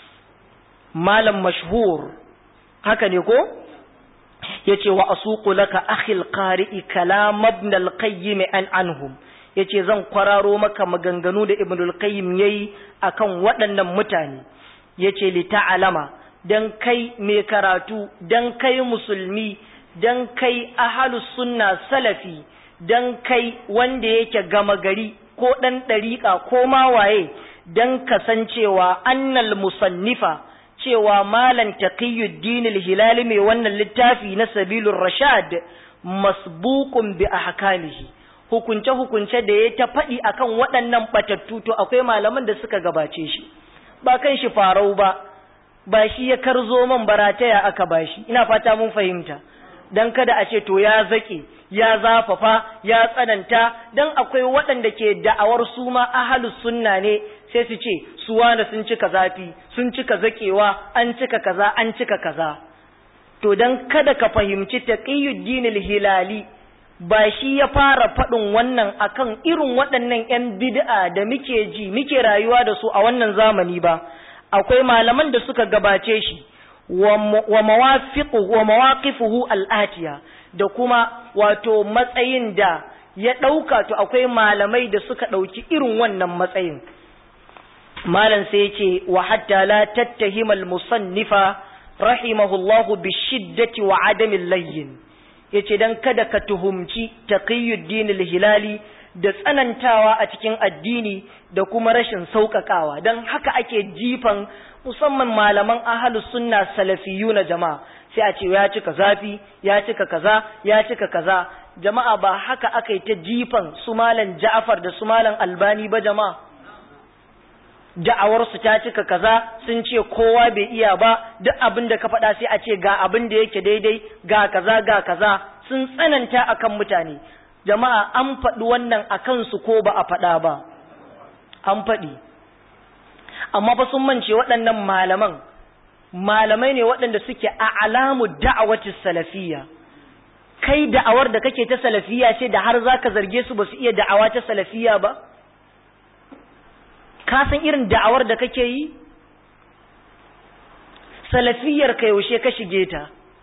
malam mashhur haka ne ko yace wa asuqu laka akhil qari'i kalam ibn al-qayyim an anhum yace zan kwararo maka maganganu da ibnul qayyim yayi akan waɗannan mutane yace li ta'alama dan kai mai karatu dan kai musulmi dan kai ahalus sunna salafi dan kai wanda yake gama gari ko dan ɗariƙa ko ma waye dan kasancewa annal musannifa cewa malan taqiyuddin al-hilali mai wannan littafi na sabilur rashad masbuqun bi ahkamihi hukunce hukunce da ya ta faɗi akan waɗannan batattu to akwai malaman da suka gabace shi ba kan shi farau ba ba shi ya karzo man barataya aka bashi ina fata mun fahimta dan kada a ce to ya zake ya zafafa ya tsananta dan akwai waɗanda ke da'awar su ma ahlus sunna ne sai su ce su wanda sun cika zafi sun cika zakewa an cika kaza an cika kaza to dan kada ka fahimci taqiyuddin al-hilali ba shi ya fara faɗin wannan akan irin waɗannan 'yan bid'a da muke ji muke rayuwa da su a wannan zamani ba akwai malaman da suka gabace shi wa mawaqifuhu al'atiya da kuma wato matsayin da ya ɗauka to akwai malamai da suka ɗauki irin wannan matsayin malam sai ya ce wa hatta la tattahima al-musannifa rahimahullahu bi shiddati wa adamin layyin yace dan kada ka tuhumci taqiyuddin al-hilali da tsanantawa a cikin addini da kuma rashin sauƙaƙawa don haka ake jifan musamman malaman ahalus sunna salafiyu na jama'a sai a ce ya cika zafi ya cika kaza ya cika kaza jama'a ba haka aka yi ta jifan su malam ja'afar da su malam albani ba jama'a da'awarsu ta cika kaza sun ce kowa bai iya ba duk abin da ka faɗa sai a ce ga abin da yake daidai ga kaza ga kaza sun tsananta akan mutane jama'a an faɗi wannan a kansu ko ba a faɗa ba an faɗi amma fa sun mance waɗannan malaman malamai ne waɗanda suke a alamu da'awati salafiyya kai da'awar da kake ta salafiyya ce da har zaka zarge su ba su iya da'awa ta salafiyya ba ka san irin da'awar da kake yi salafiyyar ka yaushe ka shige ta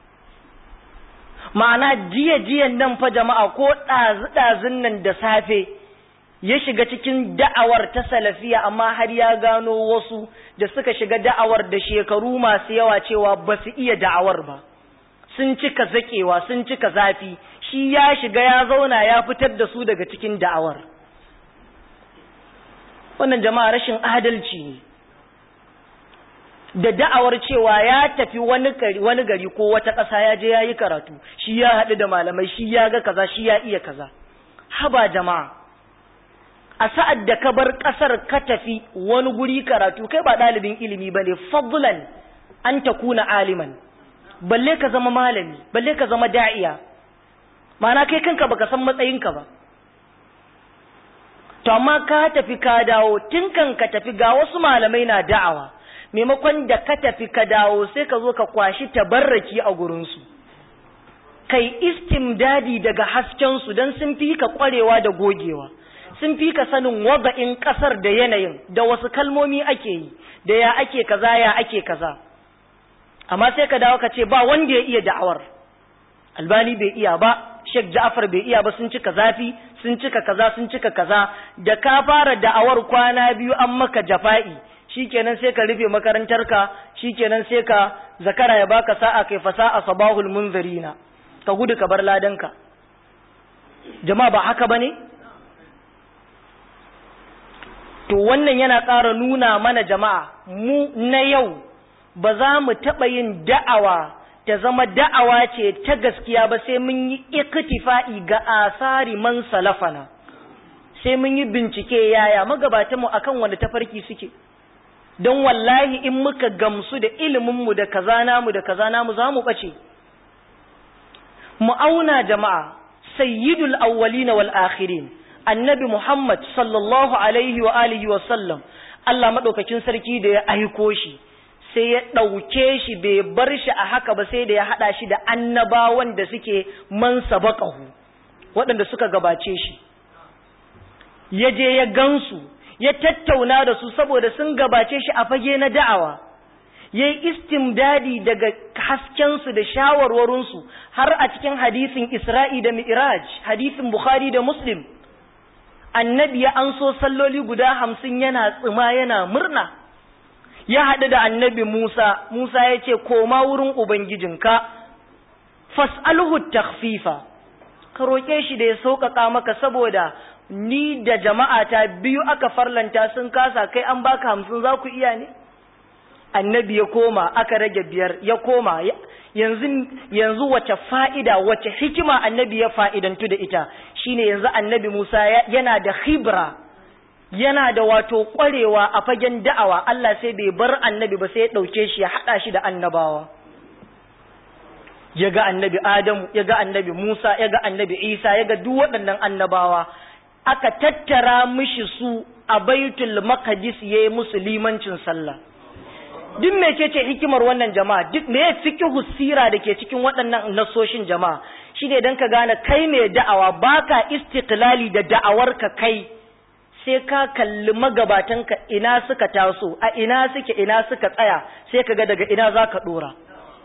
ma'ana jiya jiyan nan fa jama'a ko ɗazu-ɗazun nan da safe ya shiga cikin da'awar ta salafiya amma har ya gano wasu da suka shiga da'awar da shekaru masu yawa cewa ba su iya da'awar ba sun cika zakewa sun cika zafi shi ya shiga ya zauna ya fitar da su daga cikin da'awar wannan jama'a rashin adalci ne da da'awar cewa ya tafi wani gari wani gari ko wata ƙasa ya je ya yi karatu shi ya haɗu da malamai shi ya ga kaza shi ya iya kaza haba jama'a a sa'ad da ka bar ƙasar ka tafi wani guri karatu kai ba ɗalibin ilimi ba ne fadlan an ta kuna aliman balle ka zama malami balle ka zama da'iya ma'ana kai kanka baka san matsayinka ba to amma ka tafi ka dawo tun kan ka tafi ga wasu malamai na da'awa maimakon da ka tafi ka dawo sai ka zo ka kwashi tabarraki a gurinsu kai istimdadi daga haskensu don sun fi ka kwarewa da gogewa sun fi ka sanin wada'in kasar da yanayin da wasu kalmomi ake yi da ya ake kaza ya ake kaza amma sai ka dawo ka ce ba wanda ya iya da'awar albani bai iya ba Sheikh Ja'far bai iya ba sun cika zafi sun cika kaza sun cika kaza da ka fara da'awar kwana biyu an maka jafa'i shikenan sai ka rufe makarantarka shikenan sai ka zakara ya baka sa'a kai fasa'a sabahul munzirina ka gudu ka bar ladanka jama'a ba haka bane to wannan yana ƙara nuna mana jama'a mu na yau ba za mu taɓa yin da'awa ta zama da'awa ce ta gaskiya ba sai mun yi iktifa'i ga asari man salafana sai mun yi bincike yaya magabatanmu akan wani tafarki suke don wallahi in muka gamsu da iliminmu da kaza namu da kaza namu za mu ɓace mu auna jama'a sayyidul awwalina wal akhirin annabi muhammad sallallahu alaihi wa alihi wa sallam Allah madaukakin sarki da ya aiko shi sai ya ɗauke shi bai bar shi a haka ba sai da ya haɗa shi da annabawan da suke man sabaqahu waɗanda suka gabace shi ya je ya gansu ya tattauna da su saboda sun gabace shi a fage na da'awa ya yi istimdadi daga haskensu da shawarwarinsu har a cikin hadisin isra'i da mi'raj hadisin bukhari da muslim annabi ya an so salloli guda hamsin yana tsima yana murna ya haɗu da annabi musa musa ya ce koma wurin ubangijinka fas'alhu takhfifa ka roƙe shi da ya sauƙaƙa maka saboda ni da jama'ata biyu aka farlanta sun kasa kai an baka hamsin za ku iya ne annabi ya koma aka rage biyar ya koma yanzu yanzu wace fa'ida wace hikima annabi ya fa'idantu da ita shine yanzu annabi Musa yana da khibra yana da wato ƙwarewa a fagen da'awa Allah sai bai bar annabi ba sai ya ɗauke shi ya haɗa shi da annabawa ya ga annabi Adamu ya ga annabi Musa ya ga annabi Isa ya ga duk waɗannan annabawa aka tattara mishi su a baitul maqdis yayi musu limancin sallah duk mecece hikimar wannan jama'a duk me fiqhu sira dake cikin waɗannan nasoshin jama'a shine dan ka gane kai mai da'awa baka istiqlali da da'awarka kai sai ka kalli magabatanka ina suka taso a ina suke ina suka tsaya sai ka ga daga ina zaka dora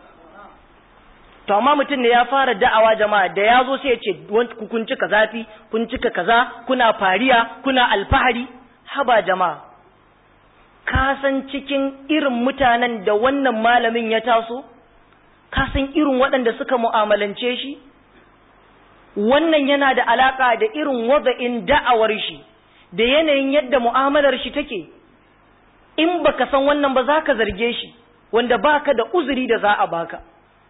to amma mutum ne ya fara da'awa jama'a da ya zo sai ya ce kun cika zafi kun cika kaza kuna fariya kuna alfahari haba jama'a ka san cikin irin mutanen da wannan malamin ya taso ka san irin waɗanda suka mu'amalance shi wannan yana da alaka da irin wada'in da'awar shi da yanayin yadda mu'amalar shi take in baka san wannan ba za ka zarge shi wanda baka da uzuri da za a baka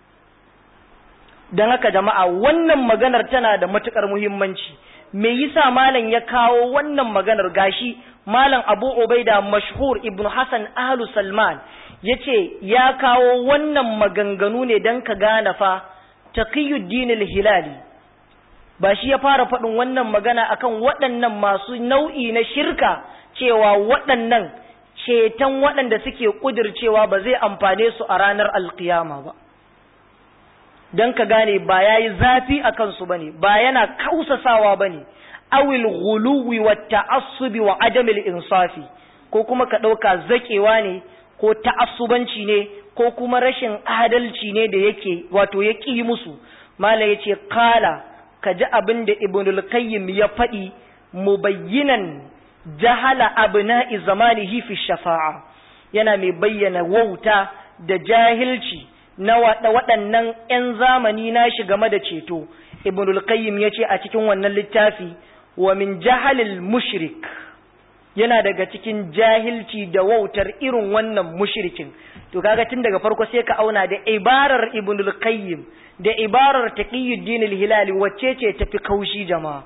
don haka jama'a wannan maganar tana da matukar muhimmanci me yasa malam ya kawo wannan maganar gashi malam abu ubaida mashhur ibn hassan ahlu salman yace ya kawo wannan maganganu ne don ka gane fa taqiyuddin al-hilali ba shi ya fara faɗin wannan magana akan waɗannan masu nau'i na shirka cewa waɗannan ceton waɗanda suke ƙudircewa ba zai amfane su a ranar alkiyama ba don ka gane ba ya yi zafi a kansu ba ne ba yana kausasawa ba ne awil guluwi wa ta'assubi wa adamil insafi ko kuma ka ɗauka zaƙewa ne ko ta'assubanci ne ko kuma rashin adalci ne da yake wato ya ƙi musu mala ya ce kala ka ji abin da ibnul qayyim ya faɗi mubayyinan jahala abna'i zamanihi fi shafa'a yana mai bayyana wauta da jahilci na waɗannan 'yan zamani nashi game da ceto ibnul qayyim ya ce a cikin wannan littafi wa min jahalil mushrik yana daga cikin jahilci da wautar irin wannan mushrikin to kaga tun daga farko sai ka auna da ibarar ibnul qayyim da ibarar taqiyuddin al-hilali wacce ce tafi kaushi jama'a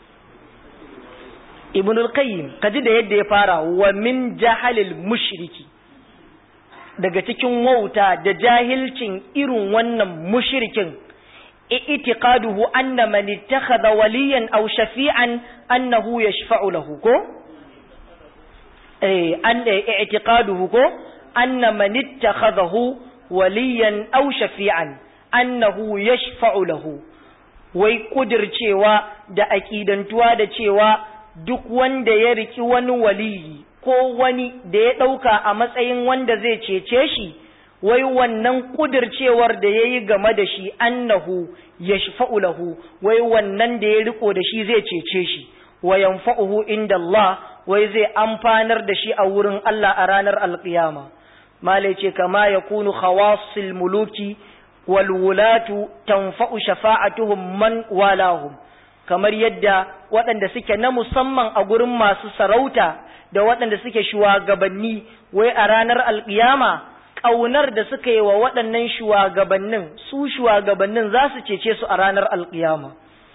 ibnul qayyim kaji da yadda ya fara wa min jahalil mushriki daga cikin wauta da jahilcin irin wannan mushrikin i'tiqaduhu anna man ittakhadha waliyan aw shafi'an annahu yashfa'u lahu ko eh an i'tiqaduhu ko anna man ittakhadahu waliyan aw shafi'an annahu yashfa'u lahu wai kudircewa da aqidantuwa da cewa duk wanda ya riki wani waliyi ko wani da ya ɗauka a matsayin wanda zai cece shi, wai wannan ƙudircewar da ya yi game da shi annahu ya lahu, wai wannan da ya riko da shi zai cece shi, wa yanfa'uhu inda Allah, wai zai amfanar da shi a wurin Allah a ranar alƙiyama. Malai ce kama ya kunu khawasil muluki wal wulatu tanfa'u shafa'atuhum man walahum. kamar yadda waɗanda suke na musamman a gurin masu sarauta da waɗanda suke shugabanni wai a ranar alƙiyama ƙaunar da suka yi wa waɗannan shugabannin su shugabannin za su cece su a ranar alƙiyama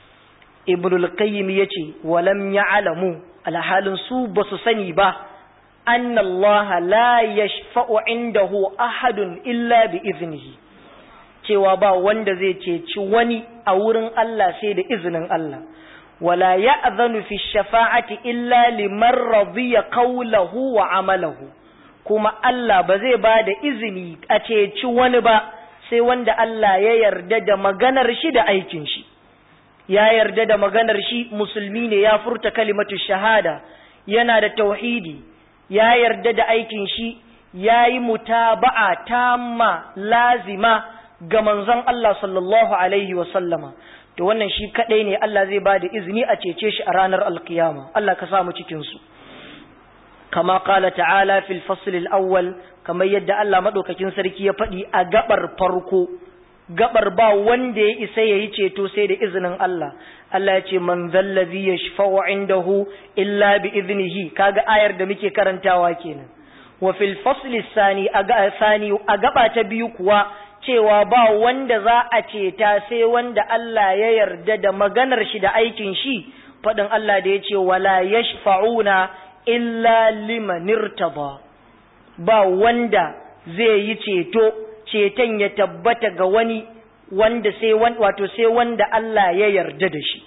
ibnul qayyim yace walam ya'lamu alhalin su ba su sani ba anna Allah la yashfa'u indahu ahadun illa bi iznihi cewa ba wanda zai ceci wani a wurin Allah sai da izinin Allah wala ya'zanu fi shafa'ati illa liman radiya qawlahu wa amalahu kuma Allah ba zai ba da izini a ceci wani ba sai wanda Allah ya yarda da maganar shi da aikin shi ya yarda da maganar shi musulmi ne ya furta kalimatu shahada yana da tauhidi ya yarda da aikin shi ya yi mutaba'a tamma lazima ga manzon Allah sallallahu alaihi wa sallama to wannan shi kadai ne Allah zai bada izini a cece shi a ranar alkiyama Allah ka samu cikin su kama qala ta'ala fil fasl al-awwal kamar yadda Allah madaukakin sarki ya faɗi a gabar farko gabar ba wanda ya isa yayi ceto sai da izinin Allah Allah ya ce man zallazi yashfa'u indahu illa bi iznihi kaga ayar da muke karantawa kenan wa fil fasl sani a sani a gaba ta biyu kuwa cewa ba wanda za a ceta sai wanda Allah ya yarda da maganar shi da aikin shi faɗin Allah da ya ce wala yashfa'una illa liman irtaba ba wanda zai yi ceto ceton ya tabbata ga wani wanda sai wato sai wanda Allah ya yarda da shi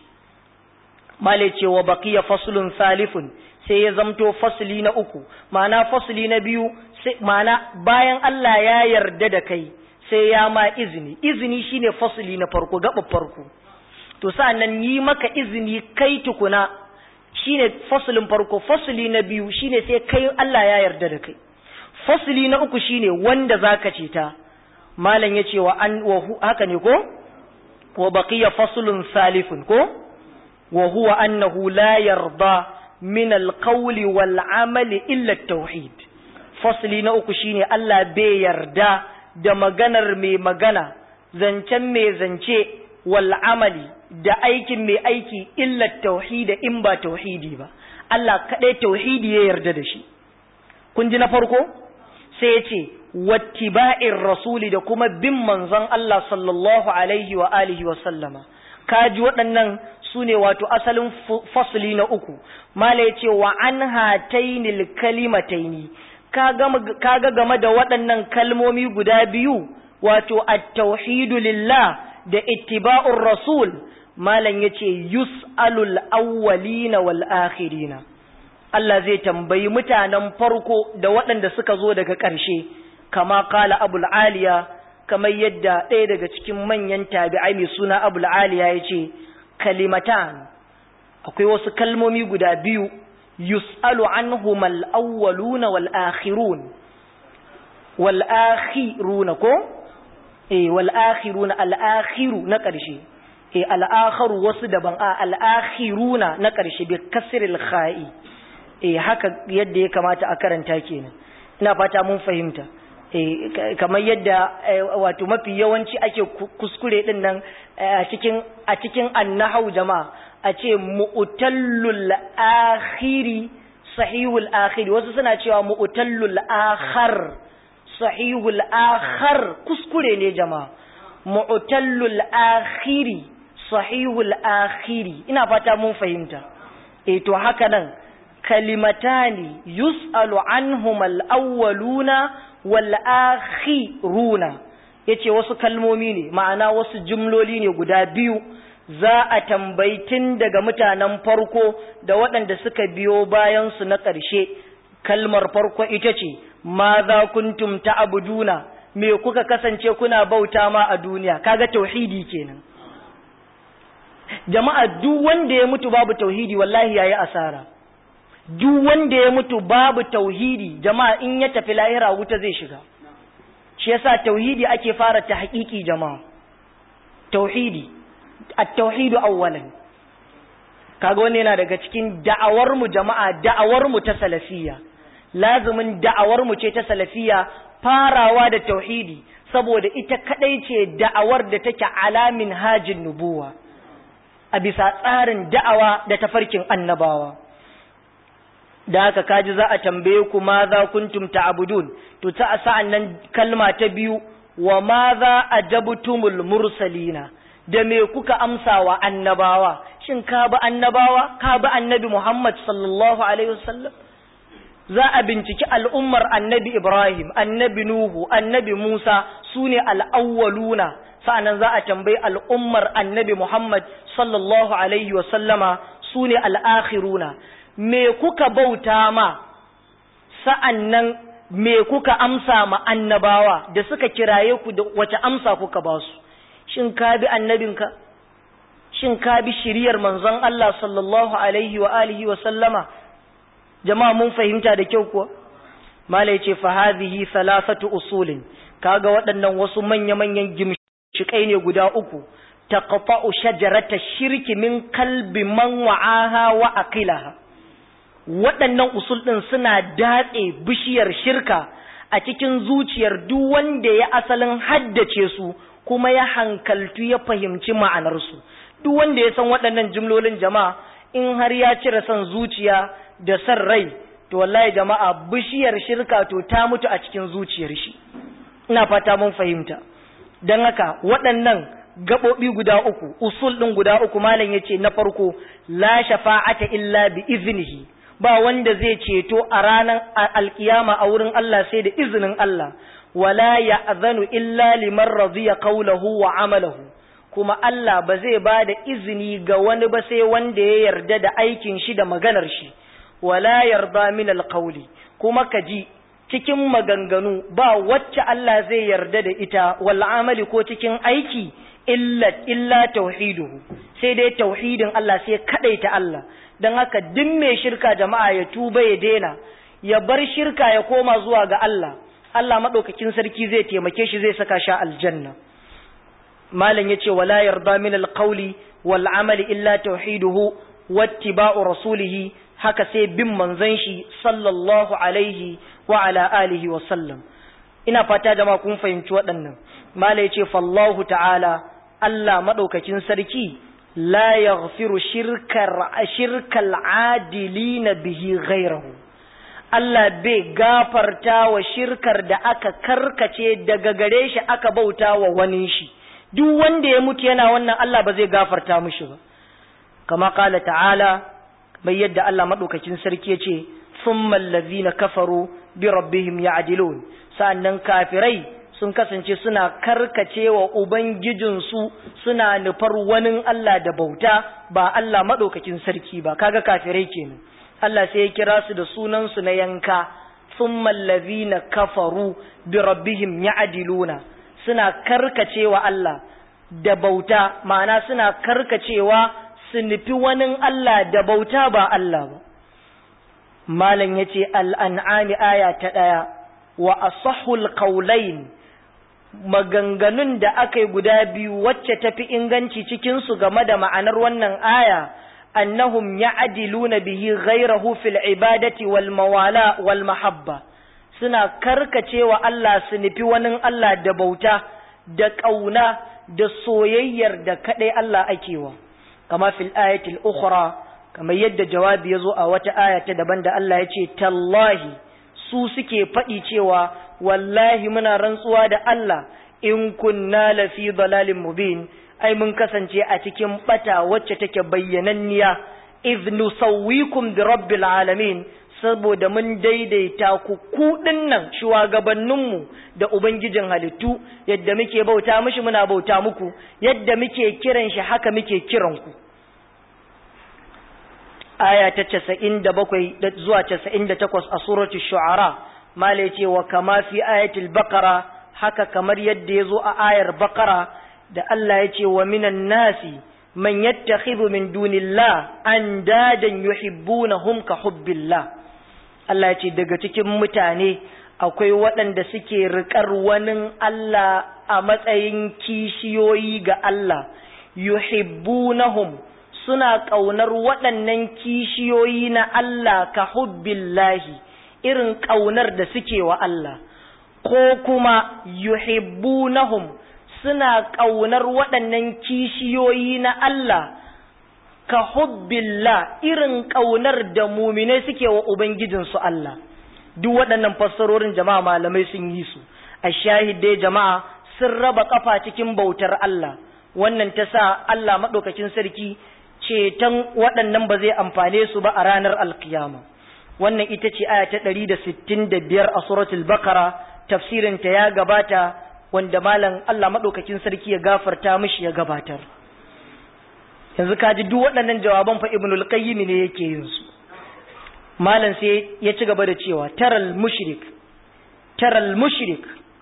male cewa baqiya faslun salifun sai ya zamto fasli na uku ma'ana fasli na biyu ma'ana bayan Allah ya yarda da kai sai ya ma izini izini shine fasli na farko gaba farko to sa'annan yi maka izini kai tukuna shine faslin farko fasli na biyu shine sai kai Allah ya yarda da kai fasli na uku shine wanda zaka ce ta malam yace wa an wa haka ne ko wa baqiya faslun salifun ko wa huwa annahu la yarda min alqawli wal amali illa at-tauhid fasli na uku shine Allah bai yarda da maganar mai magana zancen mai zance wal amali da aikin mai aiki illa tauhida in ba tauhidi ba Allah kadai tauhidi ya yarda da shi kun ji na farko sai ya ce wattiba'ir rasuli da kuma bin manzon Allah sallallahu alaihi wa alihi wa sallama kaji waɗannan su ne wato asalin fasli na uku mala ya ce wa an hatainil kalimataini kaga game da waɗannan kalmomi guda biyu wato at-tauhidu lillah da ittiba'ur rasul malam yace yus'alul awwalina wal akhirina Allah zai tambayi mutanen farko da waɗanda suka zo daga ƙarshe kama kala abul aliya kamar yadda ɗaya daga cikin manyan tabi'ai mai suna abul aliya yace kalimatan akwai wasu kalmomi guda biyu yus'alu anhum al-awwaluna wal akhirun wal akhiruna ko eh wal akhiruna al akhiru na ƙarshe eh al akharu wasu daban a al akhiruna na ƙarshe bi kasril kha'i eh haka yadda ya kamata a karanta kenan ina fata mun fahimta eh kamar yadda wato mafi yawanci ake kuskure din nan a cikin a cikin annahau jama'a a ce mu'tallul akhiri sahihul akhiri wasu suna cewa mu'tallul akhar sahihul akhar kuskure ne jama'a mu'tallul akhiri sahihul akhiri ina fata mun fahimta eh to haka nan kalimatani yus'alu anhum al-awwaluna wal akhiruna yace wasu kalmomi ne ma'ana wasu jumloli ne guda biyu za a tambayi tun daga mutanen farko da waɗanda suka biyo bayansu na ƙarshe kalmar farko ita ce ma za kuntum ta'buduna me kuka kasance kuna bauta ma a duniya kaga tauhidi kenan jama'a duk wanda ya mutu babu tauhidi wallahi yayi asara duk wanda ya mutu babu tauhidi jama'a in ya tafi lahira wuta zai shiga shi yasa tauhidi ake fara ta haƙiƙi jama'a tauhidi at-tauhidu awwalan kaga wannan yana daga cikin da'awar mu jama'a da'awar mu ta salafiyya lazumin da'awar mu ce ta salafiyya farawa da tauhidi saboda ita kadai ce da'awar da take alamin hajin nubuwa a bisa tsarin da'awa da tafarkin annabawa da haka kaji za a tambaye ku ma za kuntum ta'budun to ta sa'an nan kalma ta biyu wa ma za ajabtumul mursalina da me kuka amsa wa annabawa shin ka bi annabawa ka bi annabi Muhammad sallallahu alaihi wasallam za a binciki al'ummar annabi Ibrahim annabi Nuhu annabi Musa sune al-awwaluna sa'annan za a tambayi al'ummar annabi Muhammad sallallahu alaihi wasallama sune al-akhiruna me kuka bauta ma sa'annan me kuka amsa ma annabawa da suka kiraye ku da wace amsa kuka ba su shin ka bi annabinka shin ka bi shiriyar manzon Allah sallallahu alaihi wa alihi wa sallama jama'a mun fahimta da kyau kuwa mala yace fa hadhihi thalathatu usulin kaga waɗannan wasu manya-manyan gimshikai ne guda uku taqta'u shajarata shirki min kalbi man wa'aha wa aqilaha waɗannan usul ɗin suna datse bishiyar shirka a cikin zuciyar duk wanda ya asalin haddace su kuma ya hankaltu ya fahimci ma'anarsu duk wanda ya san waɗannan jimlolin jama'a in har ya cire son zuciya da son rai to wallahi jama'a bishiyar shirka to ta mutu a cikin zuciyar shi ina fata mun fahimta don haka waɗannan gaɓoɓi guda uku usul ɗin guda uku malam ya ce na farko la shafa'ata illa bi iznihi ba wanda zai ceto a ranar alkiyama a wurin Allah sai da izinin Allah wala ya'zanu illa liman radiya qawluhu wa amalahu kuma Allah ba zai ba da izini ga wani ba sai wanda ya yarda da aikin shi da maganar shi wala yarda min alqawli kuma kaji cikin maganganu ba wacce Allah zai yarda da ita wal amali ko cikin aiki illa illa tauhiduhu sai dai tauhidin Allah sai kadaita Allah dan haka duk mai shirka jama'a ya tuba ya daina ya bar shirka ya koma zuwa ga Allah Allah madaukakin sarki zai taimake shi zai saka shi aljanna malam yace wala yarda min alqawli wal amali illa tauhiduhu wattiba'u rasulih haka sai bin manzon shi sallallahu alaihi wa ala alihi wa sallam ina fata jama'a kun fahimci waɗannan malam yace fallahu ta'ala Allah madaukakin sarki la yaghfiru shirkar shirkal adilina bihi ghairahu Allah bai gafarta wa shirkar da aka karkace daga gare shi aka bauta wa wani shi duk wanda ya mutu yana wannan Allah ba zai gafarta mushi ba kama kala ta'ala bai yadda Allah madaukakin sarki yace thumma allazina kafaru bi rabbihim ya'dilun sa'annan kafirai sun kasance suna karkacewa ubangijinsu suna nufar wani Allah da bauta ba Allah madaukakin sarki ba kaga kafirai kenan Allah sai ya kira su da sunansu na yanka thumma allazina kafaru bi rabbihim ya'diluna suna karkacewa Allah da bauta ma'ana suna karkacewa su nufi wani Allah da bauta ba Allah ba malam yace al-an'ami aya ta ɗaya wa asahul qawlain maganganun da aka yi guda biyu wacce tafi inganci cikin su game da ma'anar wannan aya annahum ya'diluna bihi ghayrahu fil ibadati wal mawala wal mahabba suna karkacewa Allah su nufi wani Allah da bauta da ƙauna da soyayyar da kaɗai Allah akewa kama fil ayatil ukhra kamar yadda jawabi ya zo a wata aya ta daban da Allah ya ce tallahi su suke faɗi cewa wallahi muna rantsuwa da Allah in kunna lafi dalalin mubin ai mun kasance a cikin bata wacce take bayyananniya idh nusawwikum bi rabbil alamin saboda mun daidaita ku kuɗin nan shugabanninmu da ubangijin halittu yadda muke bauta mishi muna bauta muku yadda muke kiran shi haka muke kiran ku aya ta casa'in da bakwai zuwa casa'in da takwas a suratul shu'ara mala ce wa kama fi ayatul bakara haka kamar yadda ya zo a ayar bakara da Allah ya ce wa minan nasi man yattakhidhu min dunillah andadan yuhibbunahum ka hubbillah Allah ya ce daga cikin mutane akwai waɗanda suke riƙar wani Allah a matsayin kishiyoyi ga Allah yuhibbunahum suna ƙaunar waɗannan kishiyoyi na Allah ka hubbillahi irin ƙaunar da suke wa Allah ko kuma yuhibbunahum suna ƙaunar waɗannan kishiyoyi na Allah ka hubbillah irin ƙaunar da muminai suke wa Ubangijinsu Allah. Duk waɗannan fassarorin jama'a malamai sun yi su, a shahidai jama'a sun raba ƙafa cikin bautar Allah, wannan ta sa Allah maɗaukakin sarki ceton waɗannan ba zai amfane su ba a ranar alkiyama. Wannan ita ce aya ta ɗari da sittin da biyar a suratul Bakara, tafsirinta ya gabata wanda malam Allah maɗaukakin sarki ya gafarta mishi ya gabatar. yanzu ka ji duk waɗannan jawaban fa ibnul qayyim ne yake yin su malam sai ya ci gaba da cewa taral mushrik taral mushrik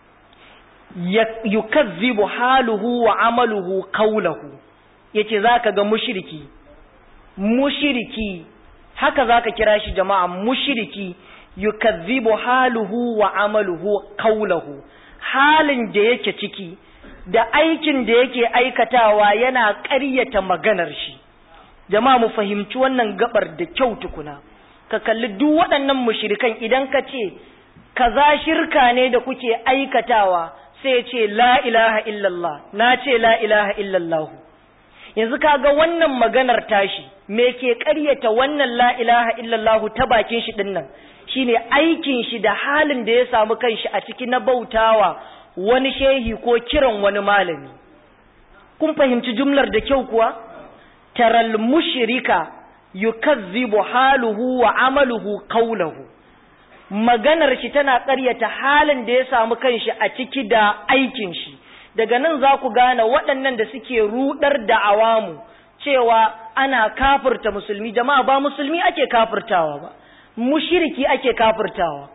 yukazzibu haluhu wa amaluhu qawluhu yace zaka ga mushriki mushriki haka zaka kira shi jama'a mushriki yukazzibu haluhu wa amaluhu qawluhu halin da yake ciki da aikin da yake aikatawa yana ƙaryata maganar shi jama'a mu fahimci wannan gabar da kyau tukuna ka kalli duk waɗannan mushrikan idan ka ce kaza shirka ne da kuke aikatawa sai ce la ilaha illallah na ce la ilaha illallah yanzu kaga wannan maganar tashi me ke ƙaryata wannan la ilaha illallah ta bakin shi dinnan shine aikin shi da halin da ya samu kanshi a ciki na bautawa wani shehi ko kiran wani malami kun fahimci jumlar da kyau kuwa taral mushrika yukazzibu haluhu wa amaluhu qawluhu maganar shi tana ƙaryata halin da ya samu kanshi a ciki da aikin shi daga nan za ku gane waɗannan da suke rudar da awamu cewa ana kafirta musulmi jama'a ba musulmi ake kafirtawa ba mushriki ake kafirtawa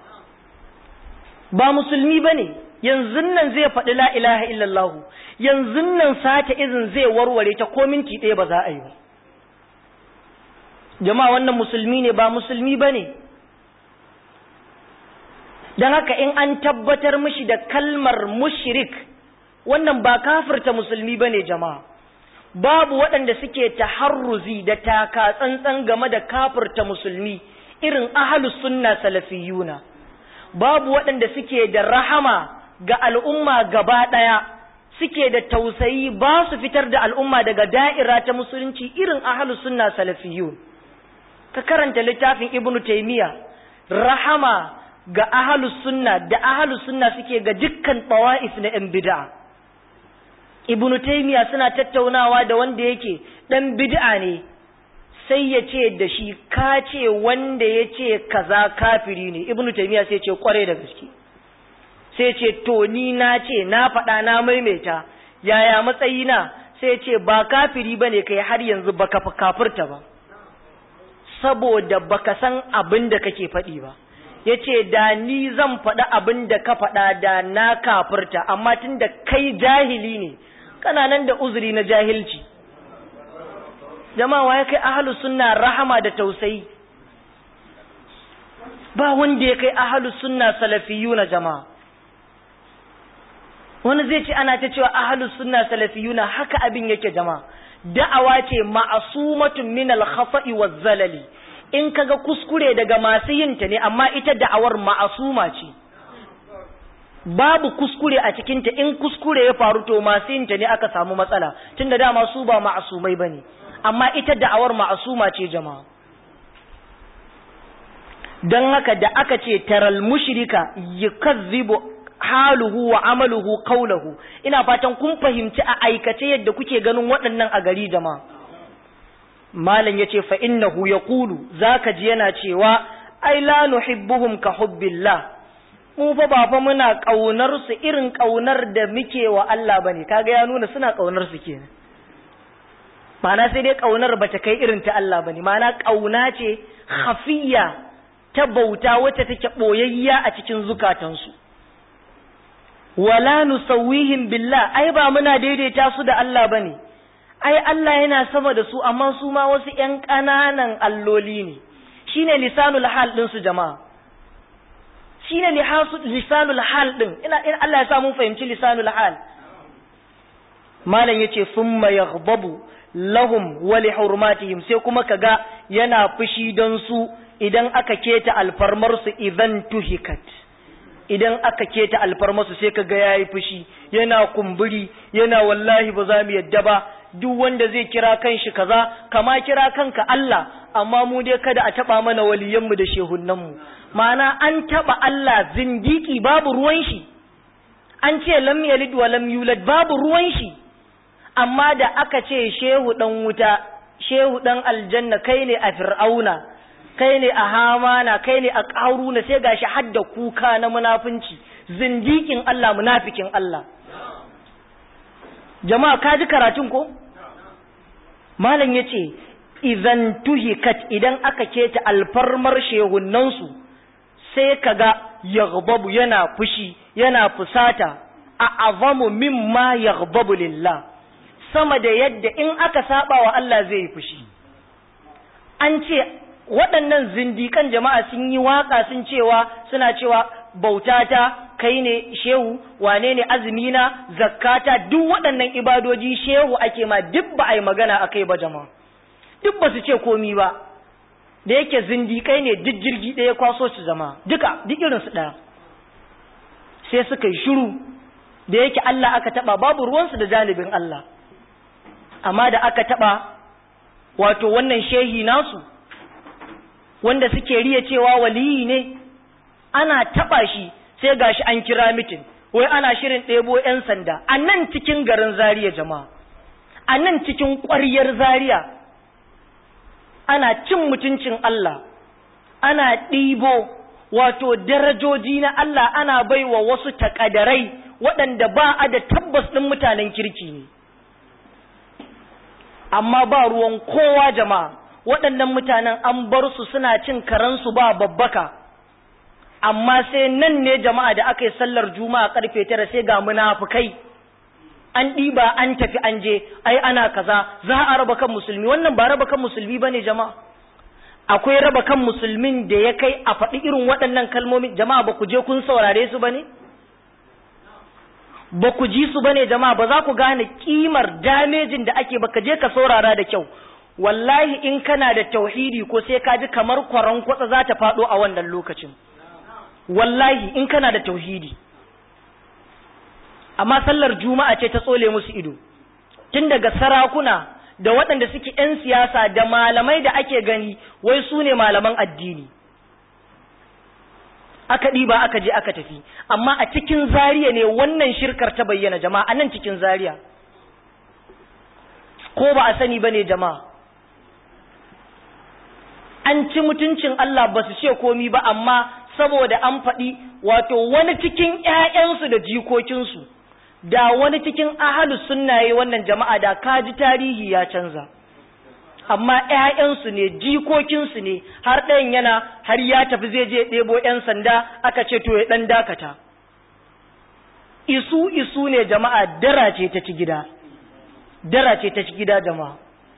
ba musulmi bane yanzu nan zai faɗi la ilaha illallahu yanzu nan sake izin zai warware ta ko minti ɗaya ba za a yi ba jama'a wannan musulmi ne ba musulmi ba ne don haka in an tabbatar mishi da kalmar mushrik wannan ba kafirta musulmi ba ne jama'a babu waɗanda suke taharruzi da taka tsantsan game da kafirta musulmi irin ahalus sunna salafiyuna babu waɗanda suke da rahama ga al'umma gaba ɗaya suke da tausayi ba su fitar da al'umma daga da'ira ta musulunci irin ahalus sunna salafiyun ka karanta littafin ibnu taymiya rahama ga ahalus sunna da ahalus sunna suke ga dukkan tawa'if na yan bid'a ibnu taymiya suna tattaunawa da wanda yake dan bid'a ne sai ya ce da shi ka ce wanda ya ce kaza kafiri ne ibnu taymiya sai ce kware da gaske sai ce to ni na ce na faɗa na maimaita yaya matsayina sai ce ba kafiri bane kai har yanzu baka kafirta ba saboda baka san abin da kake faɗi ba yace da ni zan faɗi abin da ka faɗa da na kafirta amma tunda kai jahili ne kana nan da uzuri na jahilci jama'a ya kai ahlus sunna rahama da tausayi ba wanda ya kai ahlus sunna salafiyuna jama'a wani zai ce ana ta cewa ahlus sunna salafiyuna haka abin yake jama'a da'awa ce ma'asumatun min al-khata'i waz-zalali in kaga kuskure daga masu yin ta ne amma ita da'awar ma'asuma ce babu kuskure a cikin ta in kuskure ya faru to masu yin ta ne aka samu matsala tunda dama su ba ma'asumai bane amma ita da'awar ma'asuma ce jama'a dan haka da aka ce taral mushrika yukazzibu haluhu wa amaluhu qawluhu ina fatan kun fahimci a aikace yadda kuke ganin waɗannan a gari jama'a malam yace fa innahu yaqulu zaka ji yana cewa ai la nuhibbuhum ka hubbillah mu fa ba fa muna kaunar su irin kaunar da muke wa Allah bane kaga ya nuna suna kaunar su kenan ma'ana sai dai kaunar bata kai irin ta Allah bane ma'ana kauna ce khafiyya ta bauta wacce take boyayya a cikin zukatansu wala nusawwihim billah ai ba muna daidaita su da Allah bane ai Allah yana sama da su amma su ma wasu ƴan ƙananan alloli ne shine lisanul hal din su jama'a shine lisanul hal din ina in Allah ya sa mun fahimci lisanul hal malam yace thumma yaghdabu lahum wa li hurmatihim sai kuma kaga yana fushi don su idan aka keta alfarmar su idan tuhikat idan aka keta alfarmasu sai ka ga yayi fushi yana kumburi yana wallahi ba za mu yadda ba duk wanda zai kira kanshi kaza kama kira kanka Allah amma mu dai kada a taba mana waliyanmu da shehunanmu ma'ana an taba Allah zindiki babu ruwan shi an ce lam yalid wa lam yulad babu ruwan shi amma da aka ce shehu dan wuta shehu dan aljanna kai ne a fir'auna kai ne a hamana kai ne a ƙaruna sai gashi hadda kuka na munafunci zindikin Allah munafikin Allah jama'a ka ji karatun ko malam yace idan tuhikat idan aka keta alfarmar shehunnansu sai kaga yaghdabu yana fushi yana fusata a azamu mimma yaghdabu lillah sama da yadda in aka saba wa Allah zai yi fushi an ce waɗannan zindikan jama'a sun yi waka sun cewa suna cewa bautata kai ne shehu wane ne azumina zakkata duk waɗannan ibadoji shehu ake ma duk ba a yi magana a kai ba jama'a duk ba su ce komi ba da yake zindikai ne duk jirgi ɗaya kwaso su zama duka duk irinsu ɗaya sai suka yi shiru da yake Allah aka taɓa babu ruwansu da janibin Allah amma da aka taɓa wato wannan shehi nasu wanda suke riya cewa waliyi ne ana taɓa shi sai gashi an kira mitin wai ana shirin ɗebo 'yan sanda a nan cikin garin Zaria jama'a a nan cikin ƙwaryar Zaria ana cin mutuncin Allah ana ɗibo wato darajoji na Allah ana baiwa wasu takadarai waɗanda ba a da tabbas ɗin mutanen kirki ne amma ba ruwan kowa jama'a waɗannan mutanen an bar su suna cin karansu ba babbaka amma sai nan ne jama'a da aka yi sallar juma'a karfe tara sai ga munafukai an ɗiba an tafi an je ai ana kaza za a raba kan musulmi wannan ba raba kan musulmi bane jama'a akwai raba kan musulmin da ya kai a faɗi irin waɗannan kalmomi jama'a ba ku je kun saurare su bane ba ku ji su bane jama'a ba za ku gane kimar damejin da ake baka je ka saurara da kyau wallahi in kana da tauhidi ko sai ka ji kamar kwaron kwatsa za ta faɗo a wannan lokacin wallahi in kana da tauhidi amma sallar juma'a ce ta tsole musu ido tun daga sarakuna da waɗanda suke 'yan siyasa da malamai da ake gani wai su ne malaman addini aka ɗiba aka je aka tafi amma a cikin zariya ne wannan shirkar ta bayyana jama'a a nan cikin zariya ko ba a sani ba ne jama'a an ci mutuncin Allah ba su ce komi ba amma saboda an faɗi wato wani cikin ‘ya'yansu da jikokinsu da wani cikin ahalu sunnaye wannan jama'a da kaji tarihi ya canza amma ‘ya'yansu ne jikokinsu ne har ɗayan yana har ya tafi zai je ɗebo ‘yan sanda aka ce to ya ɗan dakata isu isu ne jama'a dara ce ta ci gida dara ce ta ci gida jama'a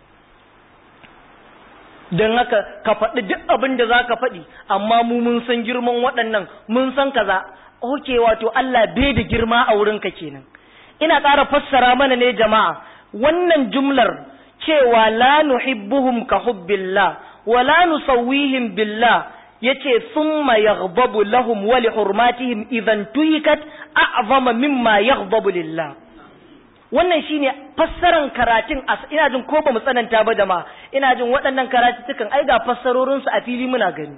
don haka ka faɗi duk abin da za ka faɗi amma mu mun san girman waɗannan mun san kaza oke wato Allah bai da girma a wurinka kenan ina ƙara fassara mana ne jama'a wannan jumlar cewa la nuhibbuhum ka hubbillah wa la nusawwihim billah yace thumma yaghdabu lahum wa li hurmatihim idan tuhikat a'zama mimma yaghdabu lillah wannan shine fassaran karatun ina jin ko ba mu tsananta ba jama'a ina jin waɗannan karatutukan ai ga fassarorin su a fili muna gani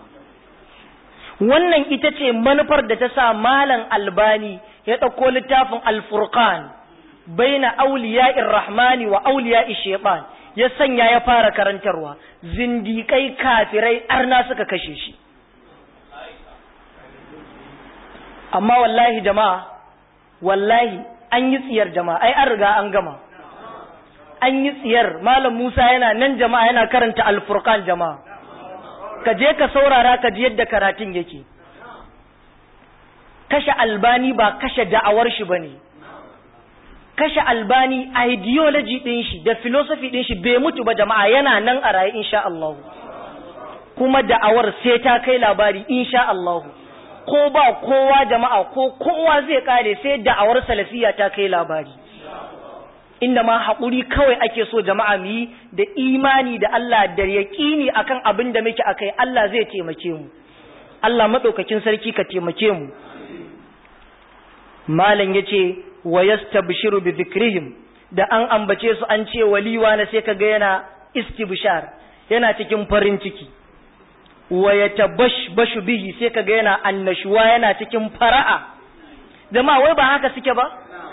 wannan ita ce manufar da ta sa malam albani ya ɗauko littafin alfurqan baina auliya'ir rahmani wa auliya'i shaytan ya sanya ya fara karantarwa zindikai kafirai arna suka kashe shi amma wallahi jama'a wallahi an yi tsiyar jama'a ai an riga an gama an yi tsiyar malam Musa yana nan jama'a yana karanta alfurqan jama'a ka je ka saurara ka ji yadda karatun yake kashe albani ba kashe da'awar shi bane kashe albani ideology din shi da philosophy din shi bai mutu ba jama'a yana nan a raye insha Allah kuma da'awar sai ta kai labari insha Allah ko ba kowa jama'a ko kowa zai kare sai da'awar salafiya ta kai labari inda ma haƙuri kawai ake so jama'a mu yi da imani da Allah da yaƙini akan abin da muke akai Allah zai taimake mu Allah maɗaukakin sarki ka taimake mu malam yace wa yastabshiru bi dhikrihim da an ambace su an ce waliwa na sai kaga yana istibshar yana cikin farin ciki wa yatabashbashu bihi sai kaga yana annashuwa yana cikin fara'a jama'a wai ba haka suke ba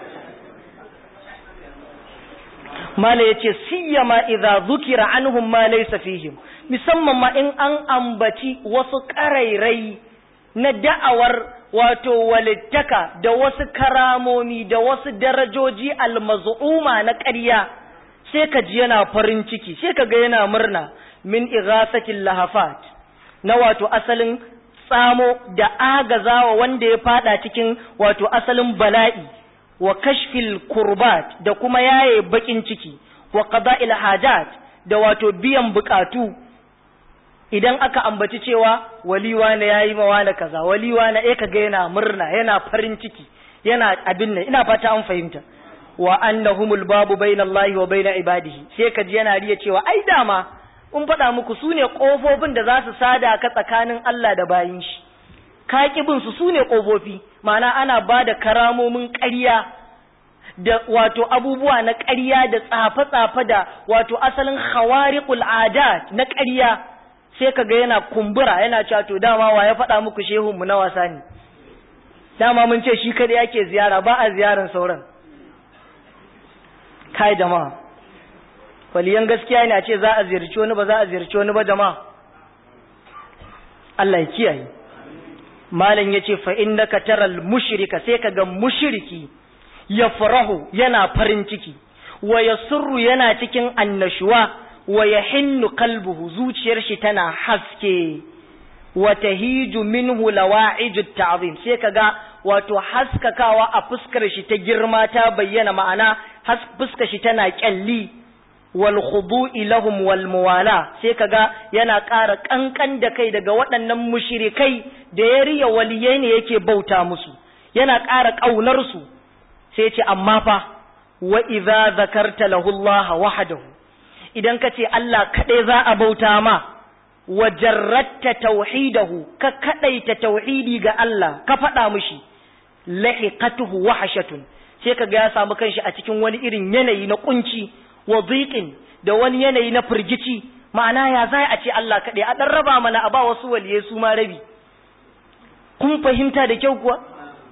mala yace siyama idza zukira anhum ma laysa fihim musamman ma in an ambaci wasu karairai na da'awar wato walittaka da wasu karamomi da wasu darajoji almaz'uma na ƙarya sai ka ji yana farin ciki sai ka ga yana murna min ighasatil lahafat na wato asalin tsamo da agazawa wanda ya fada cikin wato asalin bala'i wa kashfil kurbat da kuma yaye bakin ciki wa qada'il hajat da wato biyan bukatu idan aka ambaci cewa waliwa na yayi mawa na kaza waliwa na eh kaga yana murna yana farin ciki yana abin nan ina fata an fahimta wa annahumul babu bainallahi wa baina ibadihi sai kaji yana riya cewa ai dama mun faɗa muku sune kofofin da za su sada ka tsakanin Allah da bayin shi ka bin su sune kofofi ma'ana ana ba da karamomin ƙarya da wato abubuwa na ƙarya da tsafe-tsafe da wato asalin khawariqul adat na ƙarya sai ka ga yana kumbura yana cewa to dama wa ya faɗa muku shehunmu na wasa ne dama mun ce shi kada yake ziyara ba a ziyaran sauran kai jama'a waliyan gaskiya ne a ce za a ziyarci wani ba za a ziyarci wani ba jama'a Allah ya kiyaye malam yace fa innaka taral mushrika sai kaga mushriki ya farahu yana farin ciki wa yasurru yana cikin annashuwa wa yahinnu qalbuhu zuciyar shi tana haske wa tahiju minhu lawa'iju ta'zim sai kaga wato haskakawa a fuskar shi ta girma ta bayyana ma'ana fuskar shi tana kyalli wal khudu'i lahum wal muwala sai kaga yana ƙara kankan da kai daga waɗannan mushrikai da ya riya waliyai ne yake bauta musu yana ƙara ƙaunar su sai ce amma fa wa idza zakarta lahu Allah wahdahu idan ka ce Allah kaɗai za a bauta ma wa jarratta tauhidahu ka kaɗaita tauhidi ga Allah ka faɗa mushi lahiqatuhu wahshatun sai kaga ya samu kanshi a cikin wani irin yanayi na kunci wa dhiqin da wani yanayi na firgici ma'ana ya za a ce Allah kaɗai a ɗan raba mana a ba wasu waliyai su ma rabi kun fahimta da kyau kuwa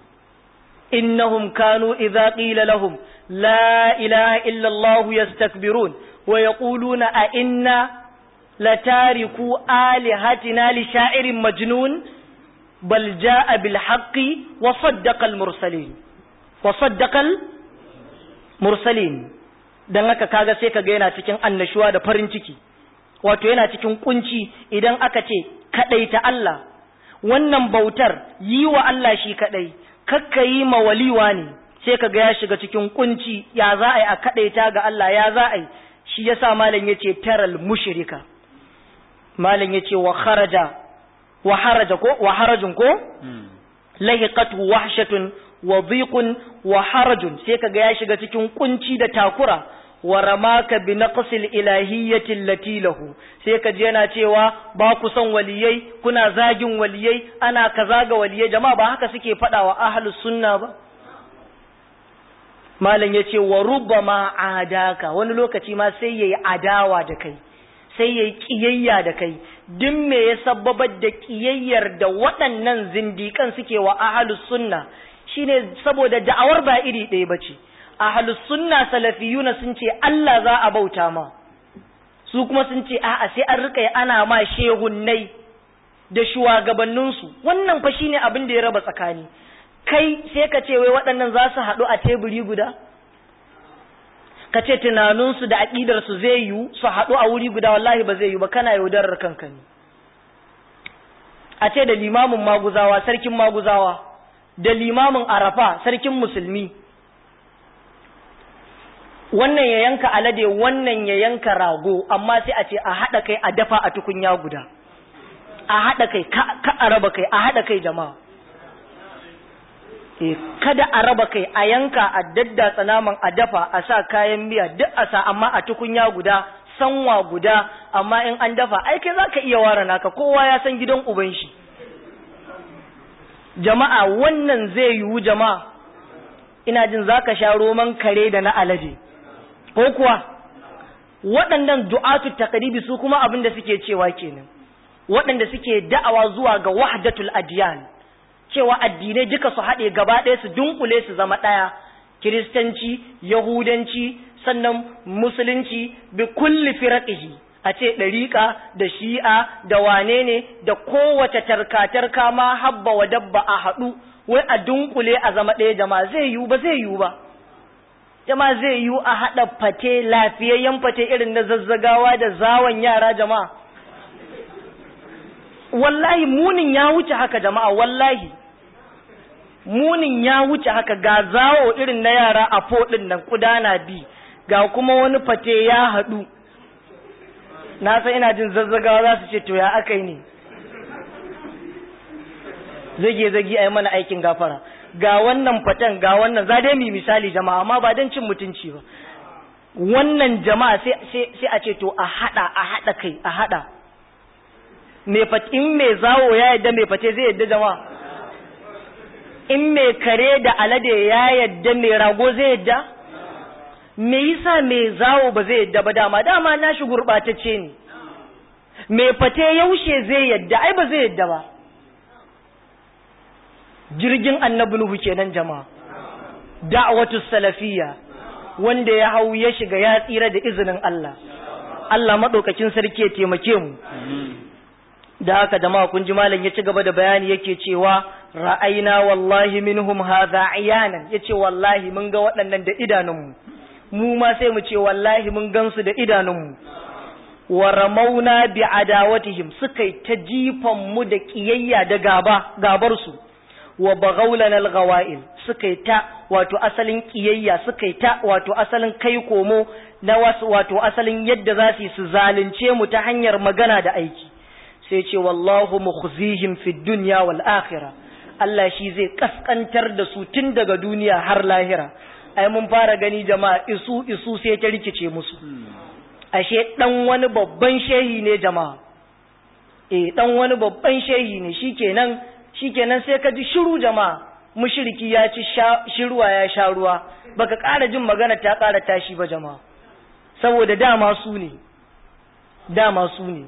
innahum kanu idza qila lahum la ilaha illa Allah yastakbirun wa yaquluna a inna latariku alihatina li sha'irin majnun bal jaa bil haqqi wa saddaqa al mursalin wa saddaqa al mursalin dan haka kaga sai kaga yana cikin annashuwa da farin ciki wato yana cikin kunci idan aka ce kadaita Allah wannan bautar yi wa Allah shi kadai kakka yi ma waliwa ne sai kaga ya shiga cikin kunci ya za a yi a kadaita ga Allah ya za a yi shi yasa malam yace taral mushrika malam yace wa kharaja wa haraja ko wa harajun ko lahiqatu wahshatun wa dhiqun wa harajun sai kaga ya shiga cikin kunci da takura wa ramaka bi naqsil ilahiyyati allati lahu sai kaji yana cewa ba ku son waliyai kuna zagin waliyai ana kaza ga waliyai jama'a ba haka suke faɗa wa ahlus sunna ba malam yace wa rubbama adaka wani lokaci ma sai yayi adawa da kai sai yayi kiyayya da kai duk me ya sababar da kiyayyar da waɗannan zindikan suke wa ahlus sunna shine saboda da'awar ba iri ɗaya bace ahlus sunna salafiyuna sun ce Allah za a bauta ma su kuma sun ce a'a sai an rika ana ma shehunnai da shugabanninsu wannan fa shine abin da ya raba tsakani kai sai ka ce wai waɗannan za su haɗu a teburi guda ka ce tunaninsu da aƙidarsu zai yiwu su haɗu a wuri guda wallahi ba zai yiwu ba kana yaudarar kanka ne a ce da limamin maguzawa sarkin maguzawa da limamin arafa sarkin musulmi wannan ya yanka alade wannan ya yanka rago amma sai a ce a haɗa kai a dafa a tukunya guda a haɗa kai ka a raba kai a haɗa kai jama'a e kada a raba kai a yanka a daddatsa naman a dafa a sa kayan miya duk a sa amma a tukunya guda sanwa guda amma in an dafa ai kai zaka iya ware naka kowa ya san gidan uban shi jama'a wannan zai yiwu jama'a ina jin zaka sha roman kare da na alade ko kuwa waɗannan du'atu taqribi su kuma abin da suke cewa kenan waɗanda suke da'awa zuwa ga wahdatul adiyan cewa addinai duka su haɗe gaba ɗaya su dunkule su zama ɗaya kiristanci yahudanci sannan musulunci bi kulli firaqihi a ce ɗariƙa da shi'a da wane ne da kowace tarka-tarka ma habba wa dabba a haɗu wai a dunkule a zama ɗaya jama'a zai yiwu ba zai yiwu ba jama'a zai yiwu a haɗa fate lafiyayyen fate irin na zazzagawa da zawon yara jama'a wallahi munin ya wuce haka jama'a wallahi munin ya wuce haka ga zawo irin na yara a foɗin nan kudana bi ga kuma wani fate ya haɗu na san ina jin zazzagawa za su ce to ya aka yi ne zage zage a yi mana aikin gafara ga wannan fatan ga wannan za dai mu misali jama'a amma ba don cin mutunci ba wannan jama'a sai a ce to a hada a hada kai a hada in mai zawo ya yadda mai fate zai yadda jama'a in mai kare da alade ya yadda mai rago zai yadda me yasa mai zawo ba zai yadda ba dama dama na shi gurɓatacce ne mai fate yaushe zai yadda ai ba zai yadda ba jirgin annabi nuhu kenan jama'a da'watu salafiyya wanda ya hau ya shiga ya tsira da izinin Allah Allah madaukakin sarki ya taimake mu da haka jama'a kun ji malam ya ci gaba da bayani yake cewa ra'ayna wallahi minhum hadha ayanan yace wallahi mun ga waɗannan da idanunmu mu ma sai mu ce wallahi mun gansu da idanunmu wa ramauna bi adawatihim suka ta jifan mu da kiyayya da gaba gabar su wa baghawlana al-ghawa'il suka ta wato asalin kiyayya suka ta wato asalin kai komo na wasu wato asalin yadda za su zalunce mu ta hanyar magana da aiki sai ce wallahu mukhzihim fid dunya wal akhirah Allah shi zai kaskantar da su tun daga duniya har lahira ai mun fara gani jama'a isu isu sai ta rikice musu ashe dan wani babban shehi ne jama'a eh dan wani babban shehi ne shikenan shikenan sai ka ji shiru jama'a mushriki ya ci shiruwa ya sha ruwa baka ƙara jin magana ta ƙara tashi ba jama'a saboda dama su ne dama su ne